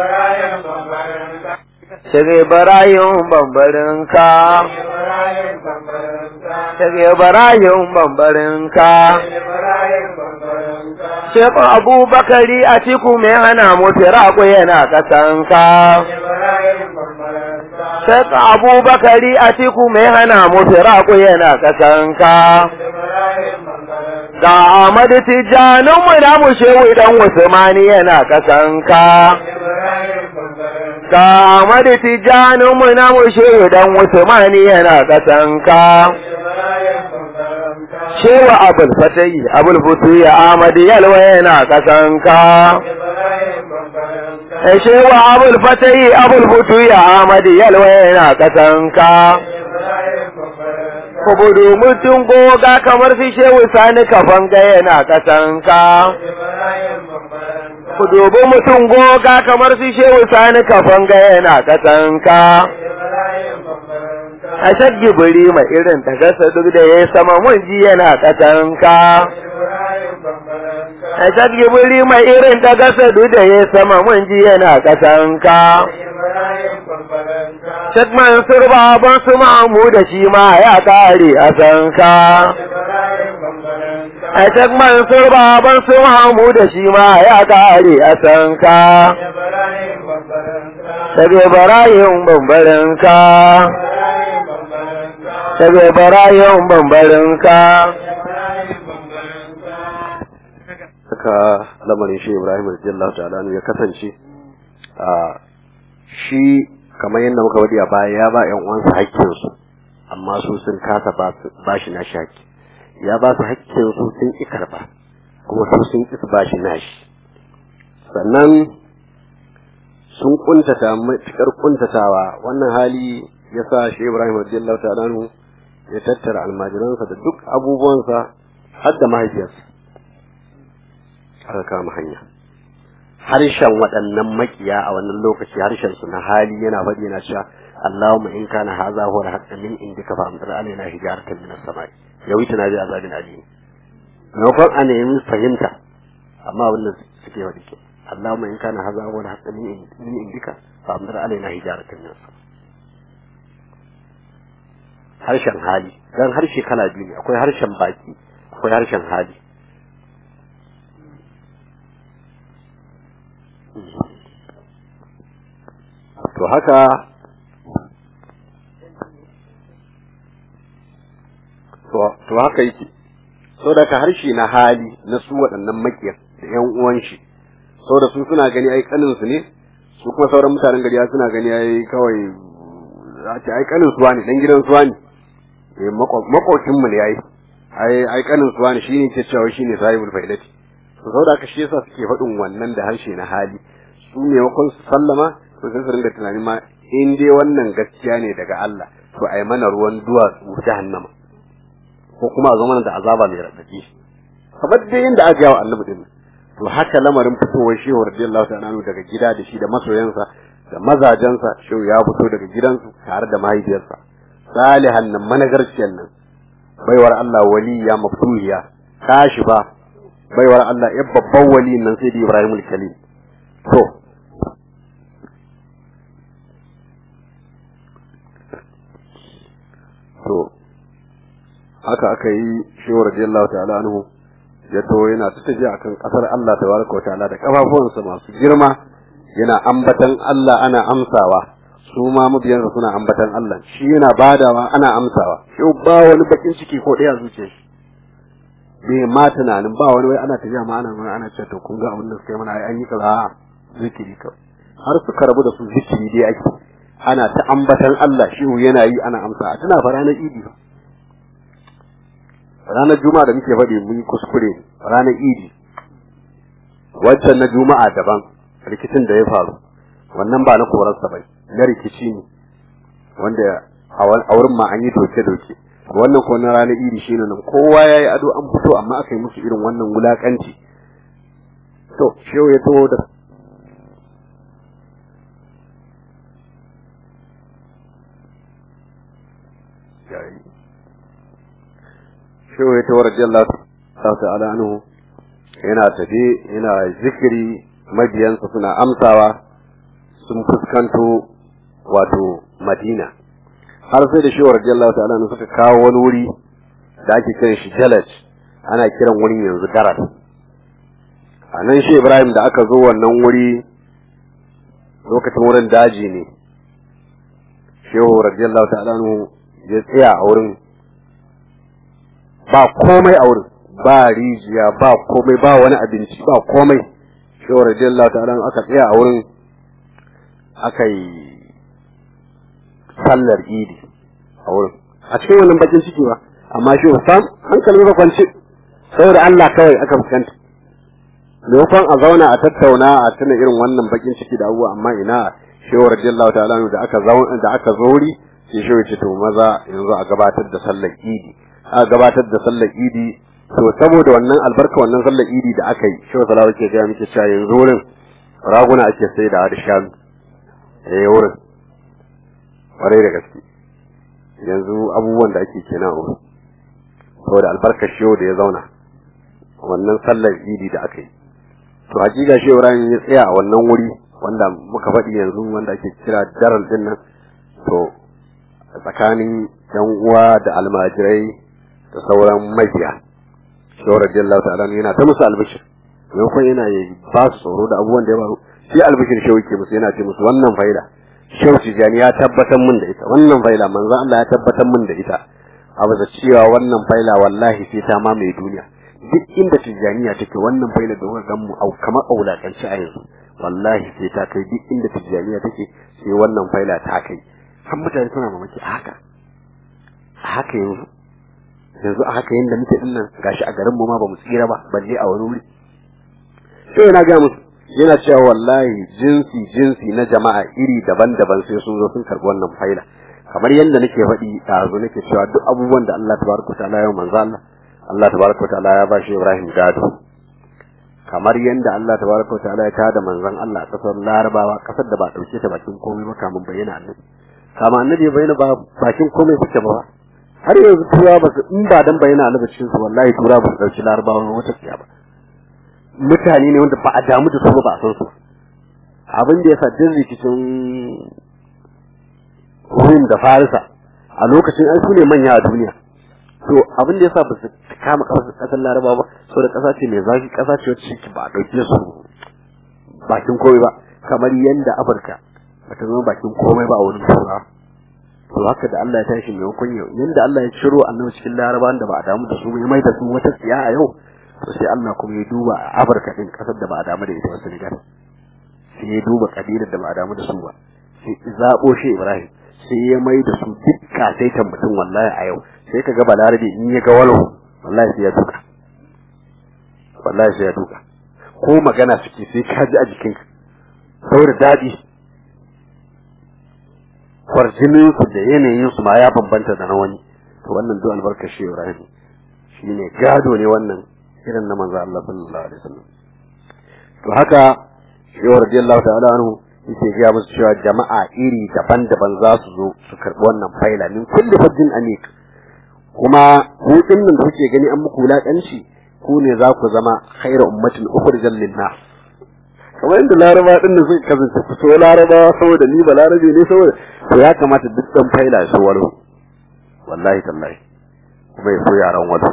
Shige barayin bambarinka. Shige barayin bambarinka. Shekun Abubakari a ciku mai hana mu firaku yana ƙasanka. Shek Abubakari a tiku mai hana mu firaku yana kasanka. Ga Ahmadu Tijjanin mu na mu shehu dan Usmani yana kasanka. Ga Ahmadu Tijjanin mu na mu shehu dan Usmani yana kasanka. Shehu Abul Fatayi, Abul Futu ya Ahmadu Yalwa yana kasanka. shewa abul fatayi abul futu ya amadi yalwa yana kasanka kubudu mutum goga kamar fi shewu sani kafan ga yana kasanka kudubu mutum goga kamar fi shewu sani kafan ga yana kasanka a shaggi buri mai irin ta gasa duk da ya sama mun ji yana kasanka a shaggi buri mai irin ta gasa duk da ya sama mun ji yana kasanka Shek Mansur baban su mamu da shi ma ya kare a sanka. A Shek Mansur baban su mamu da shi ma ya kare a sanka. Tabe barayin bambarinka. Tabe barayin bambarinka. Saka lamarin shi Ibrahim radiyallahu ta'ala ya kasance a shi kamar yadda muka wadi a baya ya ba ƴan uwansa haƙƙinsu amma su sun kasa ba shi na shaki ya ba su haƙƙinsu sun ƙi karɓa kuma su sun ƙi ba shi nashi sannan sun kuntata matuƙar kuntatawa wannan hali ya sa shi Ibrahim radiyallahu ta'ala ya tattara almajiransa da duk abubuwansa har da mahaifiyarsa aka kama hanya harshen waɗannan makiya a wannan lokaci harshen su na hali yana faɗi yana cewa Allahumma in kana hadha huwa al-haqq min indika fa amtir alaina hijaratan min as-samai yawi tana bi azabin alim maimakon a nemi fahimta amma abin da suke faɗi ke Allahumma in kana hadha huwa al-haqq min indika fa amtir alaina hijaratan min as-samai harshen hali dan harshe kala biyu ne akwai harshen baki akwai harshen hali to haka to haka yake saboda ka harshe na hali na su waɗannan makiyar da ƴan uwan shi saboda su suna gani ai kanin su ne su kuma sauran mutanen gari suna gani ai kawai za ce ai kanin su wani dan gidan su wani eh makokin mu ne ai ai ai kanin su wani shine ke cewa shine sahibul faidati to saboda haka shi yasa suke faɗin wannan da harshe na hali su ne wakon su sallama to sai su ringa tunanin ma in dai wannan gaskiya ne daga Allah to ai mana ruwan duwatsu jahannama ko kuma a zo mana da azaba mai raɗaɗi kamar dai yadda aka yawa annabi din to haka lamarin fitowar shehu radiyallahu ta'ala anhu daga gida da shi da masoyansa da mazajensa shehu ya fito daga gidansu tare da mahaifiyarsa salihan nan managarciyar nan baiwar Allah waliya maftuhiya kashi ba baiwar Allah ya babban wali nan sai da Ibrahim al-Khalil to to haka aka yi shehu radiyallahu ta'ala anhu ya to yana ta tafiya akan kasar Allah tabaraka wa ta'ala da kafafuwansa masu girma yana ambatan Allah ana amsawa su ma mabiyansa suna ambatan Allah shi yana badawa ana amsawa shi ba wani bakin ciki ko ɗaya zuciya shi bai ma tunanin ba wani wai ana tafiya ma ana ana cewa to kun ga abin da suka yi mana ai an yi kaza zikiri kawai har suka rabu da su zikiri dai ake ana ta ambatan Allah shi yana yi ana amsa tana fa ranar idi ba ranar juma'a da muke faɗi mun yi kuskure ranar idi wancan na juma'a daban rikicin da ya faru wannan ba na korarsa bai na rikici ne wanda a wurin ma an yi doke-doke wannan ko na ranar idi shine nan kowa ya yi ado an fito amma aka yi musu irin wannan wulakanci to shehu ya taho da shehu ya taho radiyallahu ta'ala anhu yana tafi yana zikiri mabiyansa suna amsawa sun fuskanto wato madina har sai da shewar radiyallahu ta'ala anhu suka kawo wani wuri da ake kiran shi jalaj ana kiran wurin yanzu darar a nan shi ibrahim da aka zo wannan wuri lokacin wurin daji ne shehu radiyallahu ta'ala anhu ya tsaya a wurin ba komai a wurin ba rijiya ba komai ba wani abinci ba komai shehu radiyallahu ta'ala aka tsaya a wurin aka yi sallar idi a wurin a cikin wannan bakin ciki ba amma shi sam hankalin ba kwance saboda Allah kawai aka fuskanta maimakon a zauna a tattauna a tuna irin wannan bakin ciki da abubuwa amma ina shehu radiyallahu ta'ala da aka zauna da aka zori sai shehu ce to maza yanzu a gabatar da sallar idi a gabatar da sallar idi to saboda wannan albarka wannan sallar idi da aka yi shehu salawa ke gaya muke cewa yanzu wurin raguna ake sai da shanu eh wurin kwarai da gaske yanzu abubuwan da ake kenan wurin saboda albarkar shehu da ya zauna wannan sallar idi da aka yi to hakika shi Ibrahim ya tsaya a wannan wuri wanda muka faɗi yanzu wanda ake kira daral din nan to tsakanin yan uwa da almajirai da sauran mabiya shehu radiyallahu ta'ala yana ta musu albishir maimakon yana ba su tsoro da abubuwan da ya faru shi albishir shehu ke musu yana ce musu wannan faida shehu tijani ya tabbatar min da ita wannan faila manzo Allah ya tabbatar min da ita a bisa cewa wannan faila wallahi sai ta mamaye duniya duk inda tijaniya take wannan faila da kuka gan mu au kamar aulakanci a yanzu wallahi sai ta kai duk inda tijaniya take sai wannan faila ta kai har mutane suna mamaki a haka a haka yanzu yanzu a haka yanda muke dinnan gashi a garin mu ma bamu tsira ba balle a wani wuri sai yana ga musu yana cewa wallahi jinsi jinsi na jama'a iri daban-daban sai sun zo sun karbi wannan faila kamar yadda nake faɗi ɗazu nake cewa duk abubuwan da Allah tabaraka ta'ala ya manzo Allah Allah tabaraka ta'ala ya bashi Ibrahim gado kamar yadda Allah tabaraka ta'ala ya tada manzon Allah a kasar Larabawa kasar da ba dauke ta bakin komai ba kamun bayyana annabi kama annabi ya bayyana ba bakin komai kuke ba har yanzu tura ba su in ba dan bayyana annabi cikin su wallahi tura ba su dauki Larabawa wata tsiya ba mutane ne wanda ba a damu da su ba a san su abin da ya sa din rikicin Rum da Farisa a lokacin ai su ne manya a duniya to abin da yasa ba su kama kasar Laraba ba saboda kasa ce mai zafi kasa ce wacce ba a dauke su bakin komai ba kamar yanda Afirka ba ta zama bakin komai ba a wurin Turawa to haka da Allah ya tashi maimakon yau yanda Allah ya ciro annabi cikin larabawan da ba a damu da su ya mai da su wata tsiya a yau to sai Allah kuma ya duba a Afirka din kasar da ba a damu da ita ba Senegal sai ya duba kabilar da ba a damu da su ba sai zabo shi Ibrahim sai ya mai da su duk kasaitan mutum wallahi a yau sai ka ga balarabe in ya ga walo wallahi sai ya duka wallahi sai ya duka ko magana suke sai ka ji a jikinka saboda daɗi kwarjinin su da yanayin su ma ya bambanta da na wani to wannan duk albarkar shi Ibrahim shine gado ne wannan irin na manzo Allah sallallahu alaihi wasallam to haka shi radiyallahu ta'ala anhu yake ga musu cewa jama'a iri daban-daban za su zo su karbi wannan faila min kulli fadin amik kuma hutun nan da kuke gani an muku wulakanci ku ne za ku zama khairu ummatin ukhrijal lin-nas kamar yadda laraba din da suka kasance ku so laraba saboda ni ba larabe ne saboda to ya kamata duk dan faila su walo wallahi tallahi kuma ya so yaran walo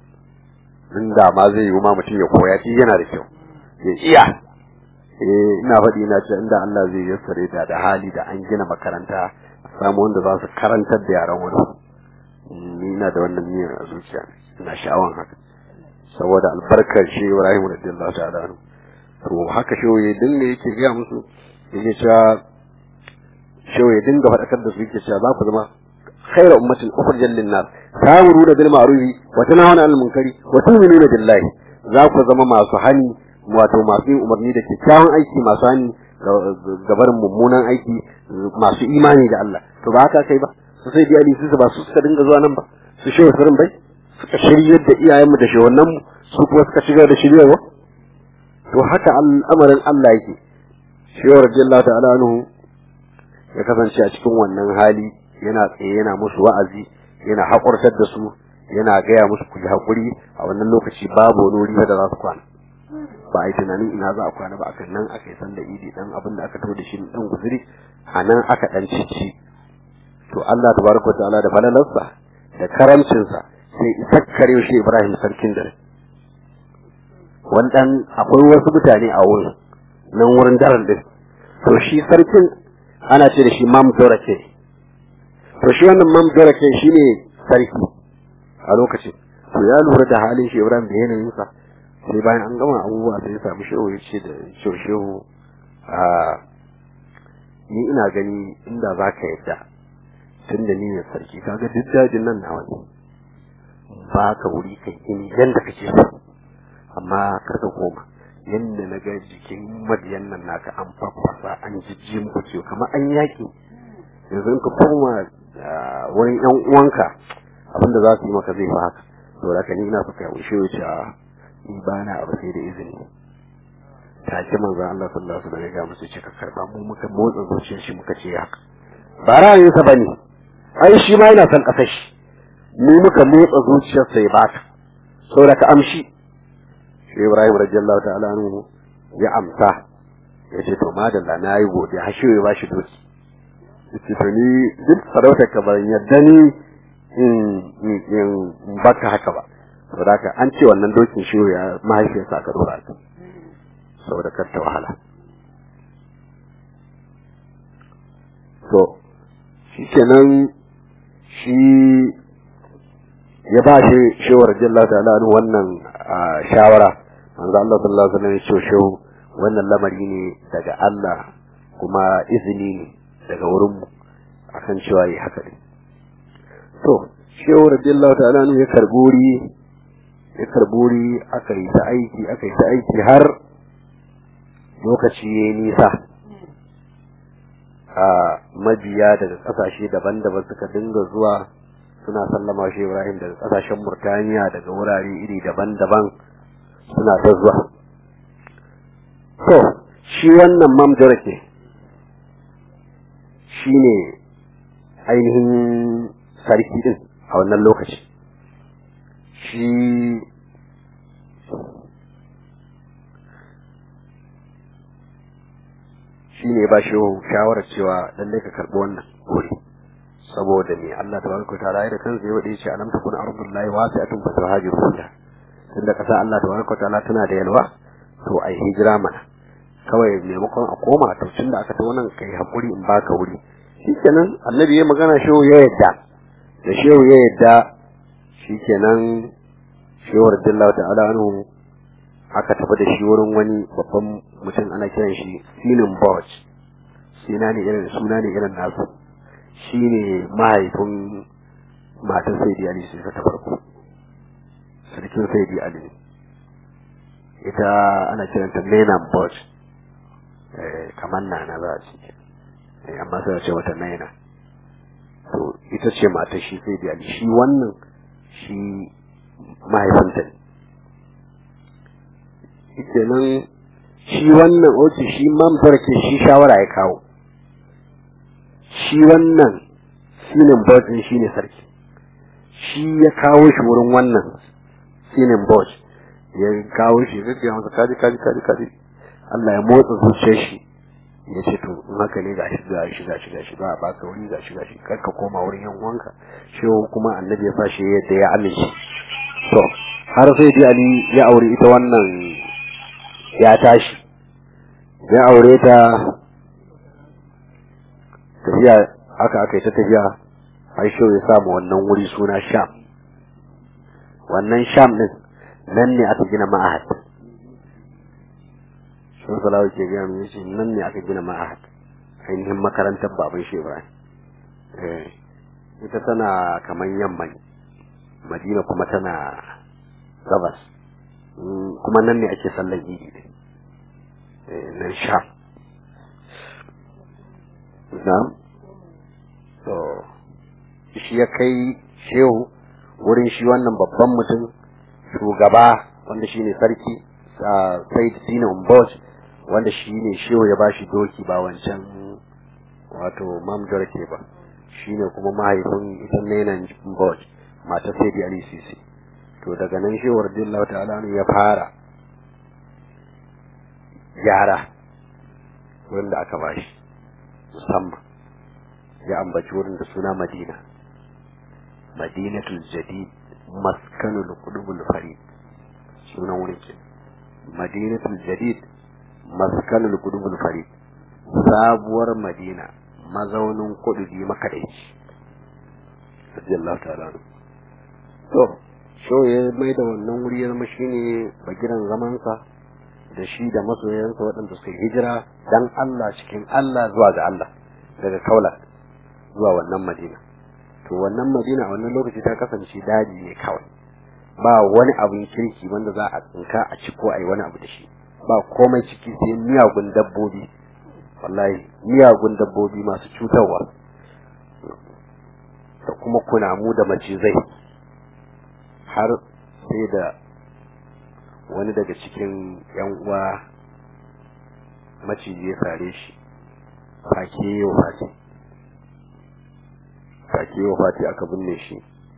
din da ma zai yi ma mutum ya koya shi yana da kyau ya iya eh ina faɗi ina ce inda Allah zai yassare da da hali da an gina makaranta a samu wanda za su karantar da yaran walo ni ina da wannan niyyar a zuciya ina sha'awan haka saboda albarkar shi Ibrahim radiyallahu ta'ala anhu to haka shoye dinga yake gaya musu yake cewa shoye dinga faɗakar da su yake cewa za ku zama khairu ummatin ukhrijat lin-nas ta'muruna bil ma'ruf wa tanhauna 'anil munkari wa tu'minuna billahi za ku zama masu hani wato masu yin umarni da kyakkyawan aiki masu hani gabarin mummunan aiki masu imani da Allah to ba haka kai ba su sai diyali su ba su suka dinga zuwa nan ba su shehu surin bai suka shiryar da iyayenmu da shehunanmu su kuma suka shigar da shiryarwa to haka al'amarin Allah yake shehu radiyallahu ta'ala anhu ya kasance a cikin wannan hali yana tsaye yana musu wa'azi yana haƙurtar da su yana gaya musu ku yi haƙuri a wannan lokaci babu wani wuri da za su kwana ba a yi tunanin ina za a kwana ba aka nan aka yi sanda idi dan abin da aka to da shi dan guzuri a nan aka dan cici to Allah tabaraka ta'ala da falalarsa da karamcinsa sai isakkare shi Ibrahim sarkin dare wannan akwai wasu mutane a wurin nan wurin daren din to shi sarkin ana ce da shi mam dorake to shi wannan mam dorake shine sarki a lokacin to ya lura da halin shi Ibrahim da yanayin sa sai bayan an gama abubuwa sai ya samu shehu ya ce da shehu shehu a ni ina gani inda za ka yadda tun da ni ne sarki kaga duk dajin nan nawa ne ba ka wuri kai gini yanda kake so amma kar ka koma yanda na ga jikin madiyan nan naka an faffasa an jijji muku ciwo kamar an yaki yanzu ka koma wurin yan uwanka abinda za su yi maka zai fi haka to da ni ina so ka wuce wuce a ni ba na abu sai da izini take manzon Allah sallallahu alaihi wasallam ya ga musu cika karba mu muka motsa zuciyar shi muka ce haka ba ra'ayinsa bane ai shi ma yana son kasar shi mu muka motsa zuciyarsa ya baka saboda ka amshi shi Ibrahim radiyallahu ta'ala anhu ya amsa ya ce to madalla na yi godiya har shi ya bashi doki yace to ni duk sarauta ka ban yadda ni in in baka haka ba saboda ka an ce wannan dokin shi ya mahaifiyarsa aka dora ta saboda kar ta wahala to shi kenan shi ya ba shi shawar jalla ta'ala wannan shawara manzo Allah sallallahu alaihi wasallam ya ce shehu wannan lamari ne daga Allah kuma izini ne daga wurin mu akan cewa yi haka ne to shehu radiyallahu ta'ala ya karburi ya karburi aka yi ta aiki aka yi ta aiki har lokaci yayi nisa a mabiya daga kasashe daban-daban suka dinga zuwa suna sallama shi Ibrahim daga kasashen Murtaniya daga wurare iri daban-daban suna ta zuwa to shi wannan mamdarake shi ne ainihin sarki din a wannan lokaci shi shi ne ba shi shawarar cewa lallai ka karɓi wannan wuri saboda me Allah tabaraka ta'ala da kansa ya wade shi alam takun ardullahi wasi'atun fa tuhajiru fiha tunda kasa Allah tabaraka ta'ala tana da yalwa to ai hijira mana kawai maimakon a koma to tunda aka ta wannan kai hakuri in baka wuri shikenan annabi ya magana shehu ya yadda da shehu ya yadda shikenan shehu radiyallahu ta'ala anhu aka tafi da shi wurin wani babban mutum ana kiran shi Sinin Borch suna ne irin suna ne irin nasu shine mahaifin matan Sayyidi Ali sai ta farko sarkin Sayyidi Ali ita ana kiranta Menan Borch eh kamar nana za a ce amma sai ce wata naina to ita ce mata shi sai da shi wannan shi mahaifinta ne kenan shi wannan oce shi mambar ke shi shawara ya kawo shi wannan sinin bojin shi ne sarki shi ya kawo shi wurin wannan sinin boj ya kawo shi ya ce masa kaji kaji kaji kaji Allah ya motsa zuciyar shi ya ce to in haka ne gashi gashi gashi gashi ba a baka wuri gashi gashi kar ka koma wurin yan uwanka shi kuma annabi ya fashi yadda ya amince to har sai dai ali ya aure ita wannan ya tashi ya aure ta tafiya haka aka yi ta tafiya har shi ya samu wannan wuri suna sham wannan sham din nan ne aka gina ma'ahad sun salawa ke gaya mu yace nan ne aka gina ma'ahad ainihin makarantar baban shi Ibrahim eh ita tana kaman yamma ne Madina kuma tana gabas kuma nan ne ake sallar idi ne eh nan sha na'am to shi ya kai shehu wurin shi wannan babban mutum shugaba wanda shine sarki Said Sina Umbosh wanda shi ne shehu ya bashi doki ba wancan wato mamdar ke ba shi ne kuma mahaifin ita nenan Umbosh mata sai da Ali Sisi to daga nan shehu radiyallahu ta'ala ya fara gyara wurin da aka bashi musamman ya ambaci wurin da suna Madina Madinatul Jadid maskanul qudubul farid sunan wurin ke Madinatul Jadid maskanul qudubul farid sabuwar Madina mazaunin kudubi makadaici radiyallahu ta'ala to so ya mai da wannan wuri ya zama shine bagiran zamansa da shi da masoyansa waɗanda suka hijira dan Allah cikin Allah zuwa ga Allah daga kaula zuwa wannan madina to wannan madina a wannan lokaci ta kasance daji ne kawai ba wani abin kirki wanda za a tsinka a ci ko a yi wani abu da shi ba komai ciki sai miyagun dabbobi wallahi miyagun dabbobi masu cutarwa da kuma kunamu da macizai har sai da wani daga cikin yan uwa maciji ya sare shi fake yau fati fake yau fati aka binne shi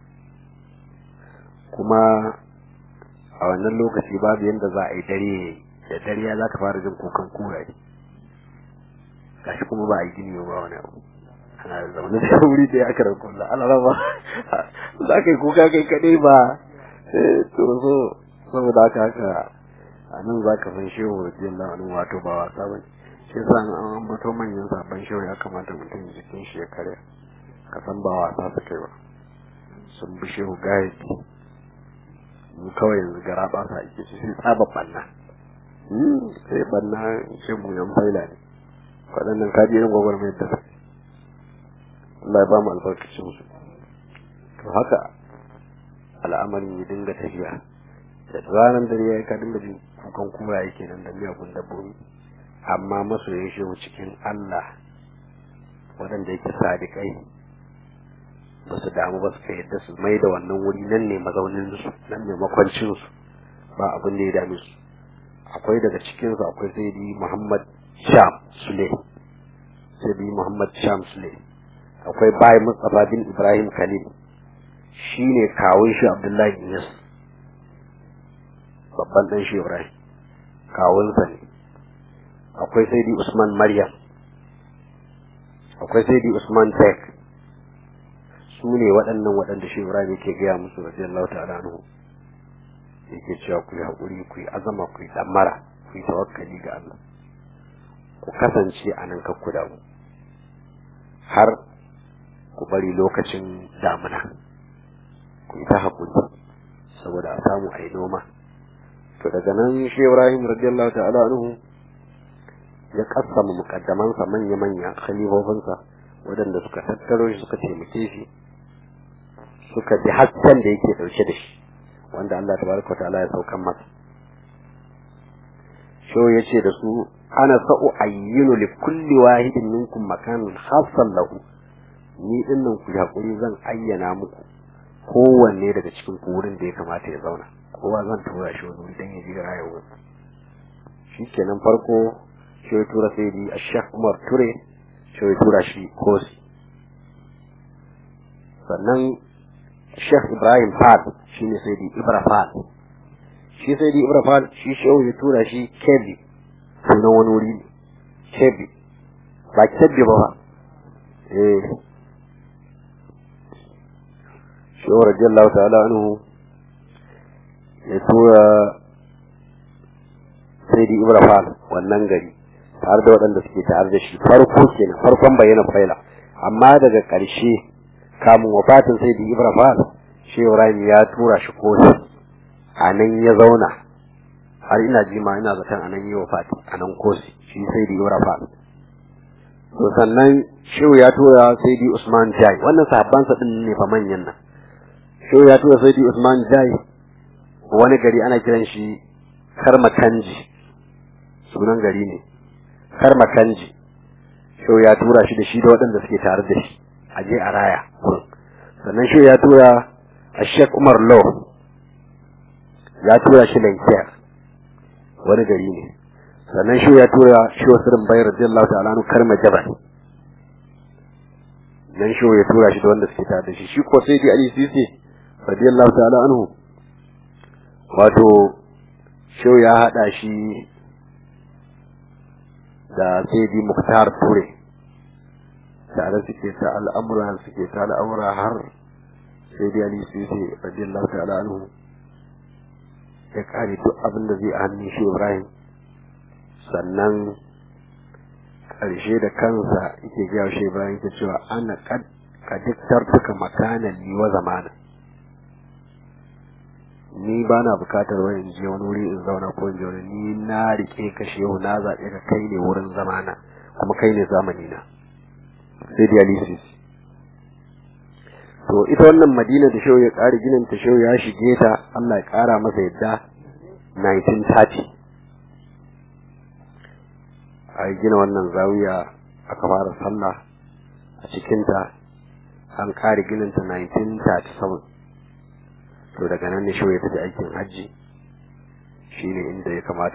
kuma a wannan lokaci babu yadda za a yi dare da dare ya za ka fara jin kukan kuraye gashi kuma ba a yi gini ba wani abu ana zaune da wuri da ya kara kulla ana raba za ka yi kuka kai kadai ba to so saboda haka haka a nan za ka san shehu radiyallahu anhu wato ba wasa bane shi yasa an ambato manyan sabon shehu ya kamata mutum jikin shi ya karya ka san ba wasa su kai ba sun bi shehu gayati mu kawai yanzu gara ba sa ake shi sai tsaba banna sai banna shi mu yan faila ne waɗannan kaji irin gwagwarmayar da suke Allah ya ba mu albarkacin su to haka al'amarin ya dinga tafiya da ranar dare ya ka dinga jin kukan kura yake nan da miyagun dabbobi amma masoyin shi cikin Allah waɗanda yake sadiƙai ba su damu ba su yadda su mai da wannan wuri nan ne mazaunin su nan ne makwancin su ba abin da ya dame su akwai daga cikin su akwai sayyidi Muhammad Sham Sule sayyidi Muhammad Sham Sule akwai bai Mustafa bin Ibrahim Khalil shine kawun shi Abdullahi Iyas babban dan shi Ibrahim kawunsa ne akwai sayyidi Usman Maryam akwai sayyidi Usman Tek su ne waɗannan waɗanda shi Ibrahim yake gaya musu radiyallahu ta'ala anhu yake cewa ku yi haƙuri ku yi azama ku yi damara ku yi tawakkali ga Allah ku kasance a nan kakku damu har ku bari lokacin damuna ku yi ta haƙuri saboda a samu a yi noma to daga nan shi ibrahim radiyallahu ta'ala anhu ya kassama mukaddamansa manya-manya khalifofinsa waɗanda suka tattaro shi suka taimake shi suka ji hasken da yake ɗauke da shi wanda Allah tabaraka ta'ala ya saukan masa sho ya ce da su ana sa'u ayyinu li kulli wahidin minkum makanan khassan lahu ni dinnan ku hakuri zan ayyana muku kowanne daga cikin ku wurin da ya kamata ya zauna kowa zan tura shi wani wuri dan ya ji rayuwa shikenan farko shi ya tura sai di Sheikh Umar Ture shi ya tura shi Kosi sannan Sheikh Ibrahim Fad shine sai di Ibra Fad shi sai di Ibra Fad shi shehu ya tura shi Kebbi sunan wani wuri ne Kebbi ba Kebbi ba ba eh shehu radiyallahu ta'ala anhu ya tura sai di Ibra Fad wannan gari tare da waɗanda suke tare da shi farko kenan farkon bayyana faila amma daga ƙarshe kamun wafatin sai da Ibrahim shi Ibrahim ya tura shi kotu a nan ya zauna har ina ji ma ina zaton a nan yi wafati a nan kosi shi sai da Ibrahim to sannan shehu ya tura sai da Usman Jai wannan sahabban sa din ne fa manyan nan shehu ya tura sai da Usman Jai wani gari ana kiran shi Karmakanji sunan gari ne Karmakanji shehu ya tura shi da shi da waɗanda suke tare da shi a je a raya sannan shi ya tura a Sheikh Umar Law ya tura shi Lankiyar wani gari ne sannan shi ya tura shi wasu rimbayar radiyallahu ta'ala anu karma jabal nan shi ya tura shi da wanda suke tare da shi shi ko sai di Ali Sisi radiyallahu ta'ala anhu wato shi ya hada shi da sai di Muktar Ture tare suke ta al'amura suke ta al'amura har sai dai Ali sai sai radiyallahu ta'ala anhu ya kare duk abin da zai a hannun shi Ibrahim sannan karshe da kansa yake gaya shi Ibrahim ta cewa ana ka diktar tuka makanan ni wa zamana ni ba na bukatar wani je wani wuri in zauna ko in je wani ni na rike ka shehu na zaɓe ka kai ne wurin zamana kuma kai ne zamani na sai dialysis to ita wannan madina da shehu ya ƙari ginin ta shehu ya shige ta Allah ya ƙara masa yadda 1930 a gina wannan zawiya aka fara sallah a cikinta an ƙari ginin ta 1937 to daga nan ne shehu ya tafi aikin hajji shine inda ya kamata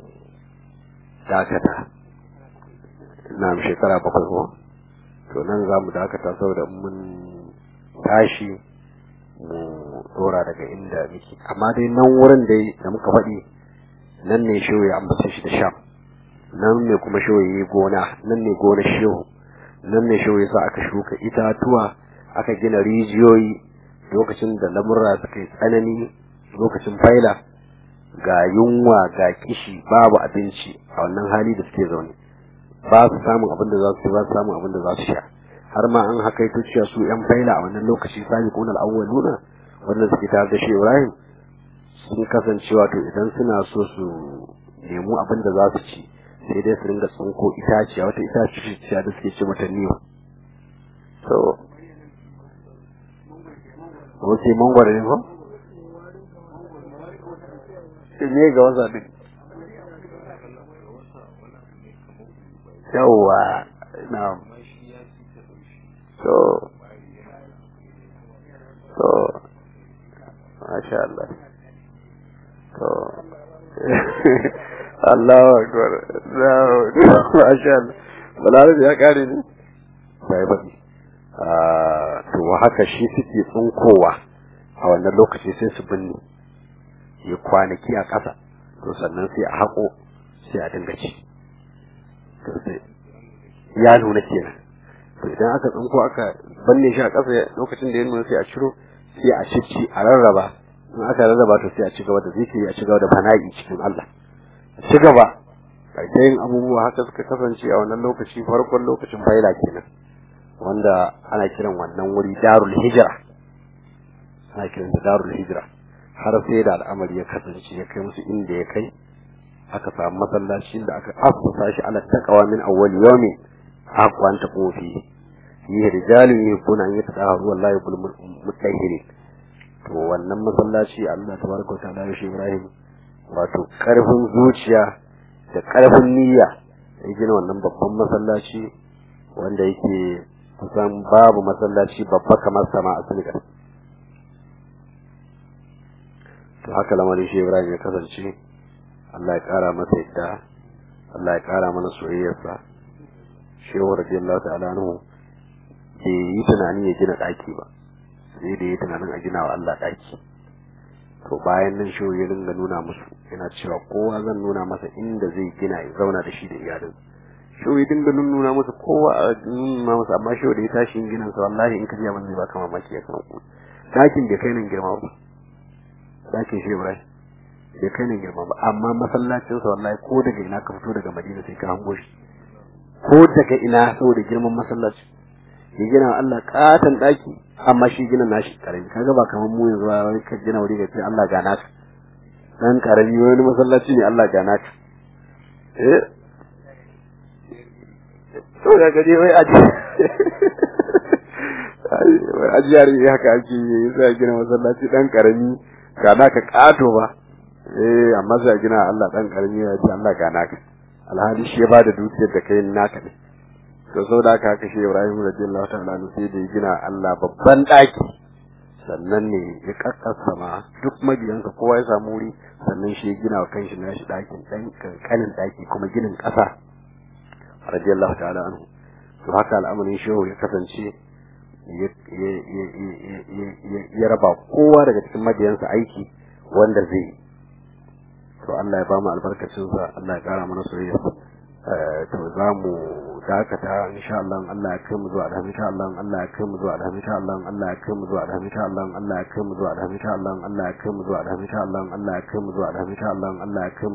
dakata na shekara bakwai ko to nan za mu dakata saboda mun tashi mu dora daga inda muke amma dai nan wurin dai da muka faɗi nan ne shehu ya ambata shi da sham nan ne kuma shehu ya yi gona nan ne gona shehu nan ne shehu ya sa aka shuka itatuwa aka gina rijiyoyi lokacin da lamurra suka yi tsanani lokacin faila ga yunwa ga kishi babu abinci a wannan hali da suke zaune ba su samun abin da za su ba su samun abin da za su sha har ma an haka ito cewa su yan faila a wannan lokaci sami kunar awwaluna wanda suke tare da shi Ibrahim sun kasance wato idan suna so su nemi abin da za su ci sai dai su ringa tsinko itaciya wata itaciya da suke ce mata niwa so Wace mangwaro ne ko? Ne ga wasa din. Yawwa, na. So, so, Masha Allah. So, Allahu Akbar. Masha Allah. Balarabe ya kare ne? Sai baɗi. to haka shi suke tsunkowa a wannan lokaci sai su binne ya kwanaki a ƙasa to sannan sai a haƙo sai a dinga ci ya nuna kenan to idan aka tsinko aka banne shi a ƙasa lokacin da ya nuna sai a ciro sai a cici a rarraba in aka rarraba to sai a ci gaba da zikiri a ci gaba da fana'i cikin Allah a ci gaba yin abubuwa haka suka kasance a wannan lokaci farkon lokacin faila kenan wanda ana kiran wannan wuri darul hijira ana kiran da darul hijira har sai da al'amari ya kasance ya kai musu inda ya kai aka samu masallacin da aka afsa shi ala taqwa min awwal yawmin aqwa anta fi fihi rijalun yuhibbuna an yatahharu wallahi yuhibbul mutahhirin to wannan masallaci Allah tabaraka wa ta'ala shi Ibrahim wato karfin zuciya da karfin niyya ya gina wannan babban masallaci wanda yake kusan babu masallaci babba kamar sama a Senegal to haka lamarin shi Ibrahim ya kasance Allah ya kara masa yadda Allah ya kara mana soyayyarsa shehu radiyallahu ta'ala anhu bai yi tunanin ya gina daki ba sai da ya tunanin a gina wa Allah daki to bayan nan shehu ya dinga nuna musu yana cewa kowa zan nuna masa inda zai gina ya zauna da shi da iyalin shehu ya dinga nuna masa kowa a nuna masa amma shehu da ya tashi yin ginin sa wallahi in ka ji abin zai baka mamaki ya kan ku dakin bai kai nan girma ba dakin shehu Ibrahim bai kai nan girma ba amma masallacin sa wallahi ko daga ina ka fito daga Madina sai ka hango shi ko daga ina saboda girman masallaci ya gina wa Allah katon daki amma shi gina nashi karami kaga ba kamar mu yanzu wai ka gina wuri ga ce Allah ga naka dan karami wani masallaci ne Allah ga naka eh to ga gaje wai aji wai ajiyar ne haka ake yi sai gina masallaci dan karami ga naka kato ba eh amma sai gina Allah dan karami ya ce Allah ga naka alhali shi ya bada dukiyar da kai naka ne to so da aka kashe Ibrahim radiyallahu ta'ala anhu sai da ya gina Allah babban daki sannan ne ya kakkasa ma duk mabiyansa kowa ya samu wuri sannan shi ya gina wa kanshi nashi dakin dan kankanin daki kuma ginin kasa radiyallahu ta'ala anhu to haka al'amarin shehu ya kasance ya raba kowa daga cikin mabiyansa aiki wanda zai yi to Allah ya ba mu albarkacinsa Allah ya kara mana soyayya to za mu dakata insha Allah Allah ya kai mu zuwa alhamdu insha Allah Allah ya kai mu zuwa alhamdu insha Allah Allah ya kai mu zuwa alhamdu insha Allah Allah ya kai mu zuwa alhamdu insha Allah Allah ya kai mu zuwa alhamdu insha Allah Allah ya kai mu zuwa alhamdu insha Allah Allah ya kai mu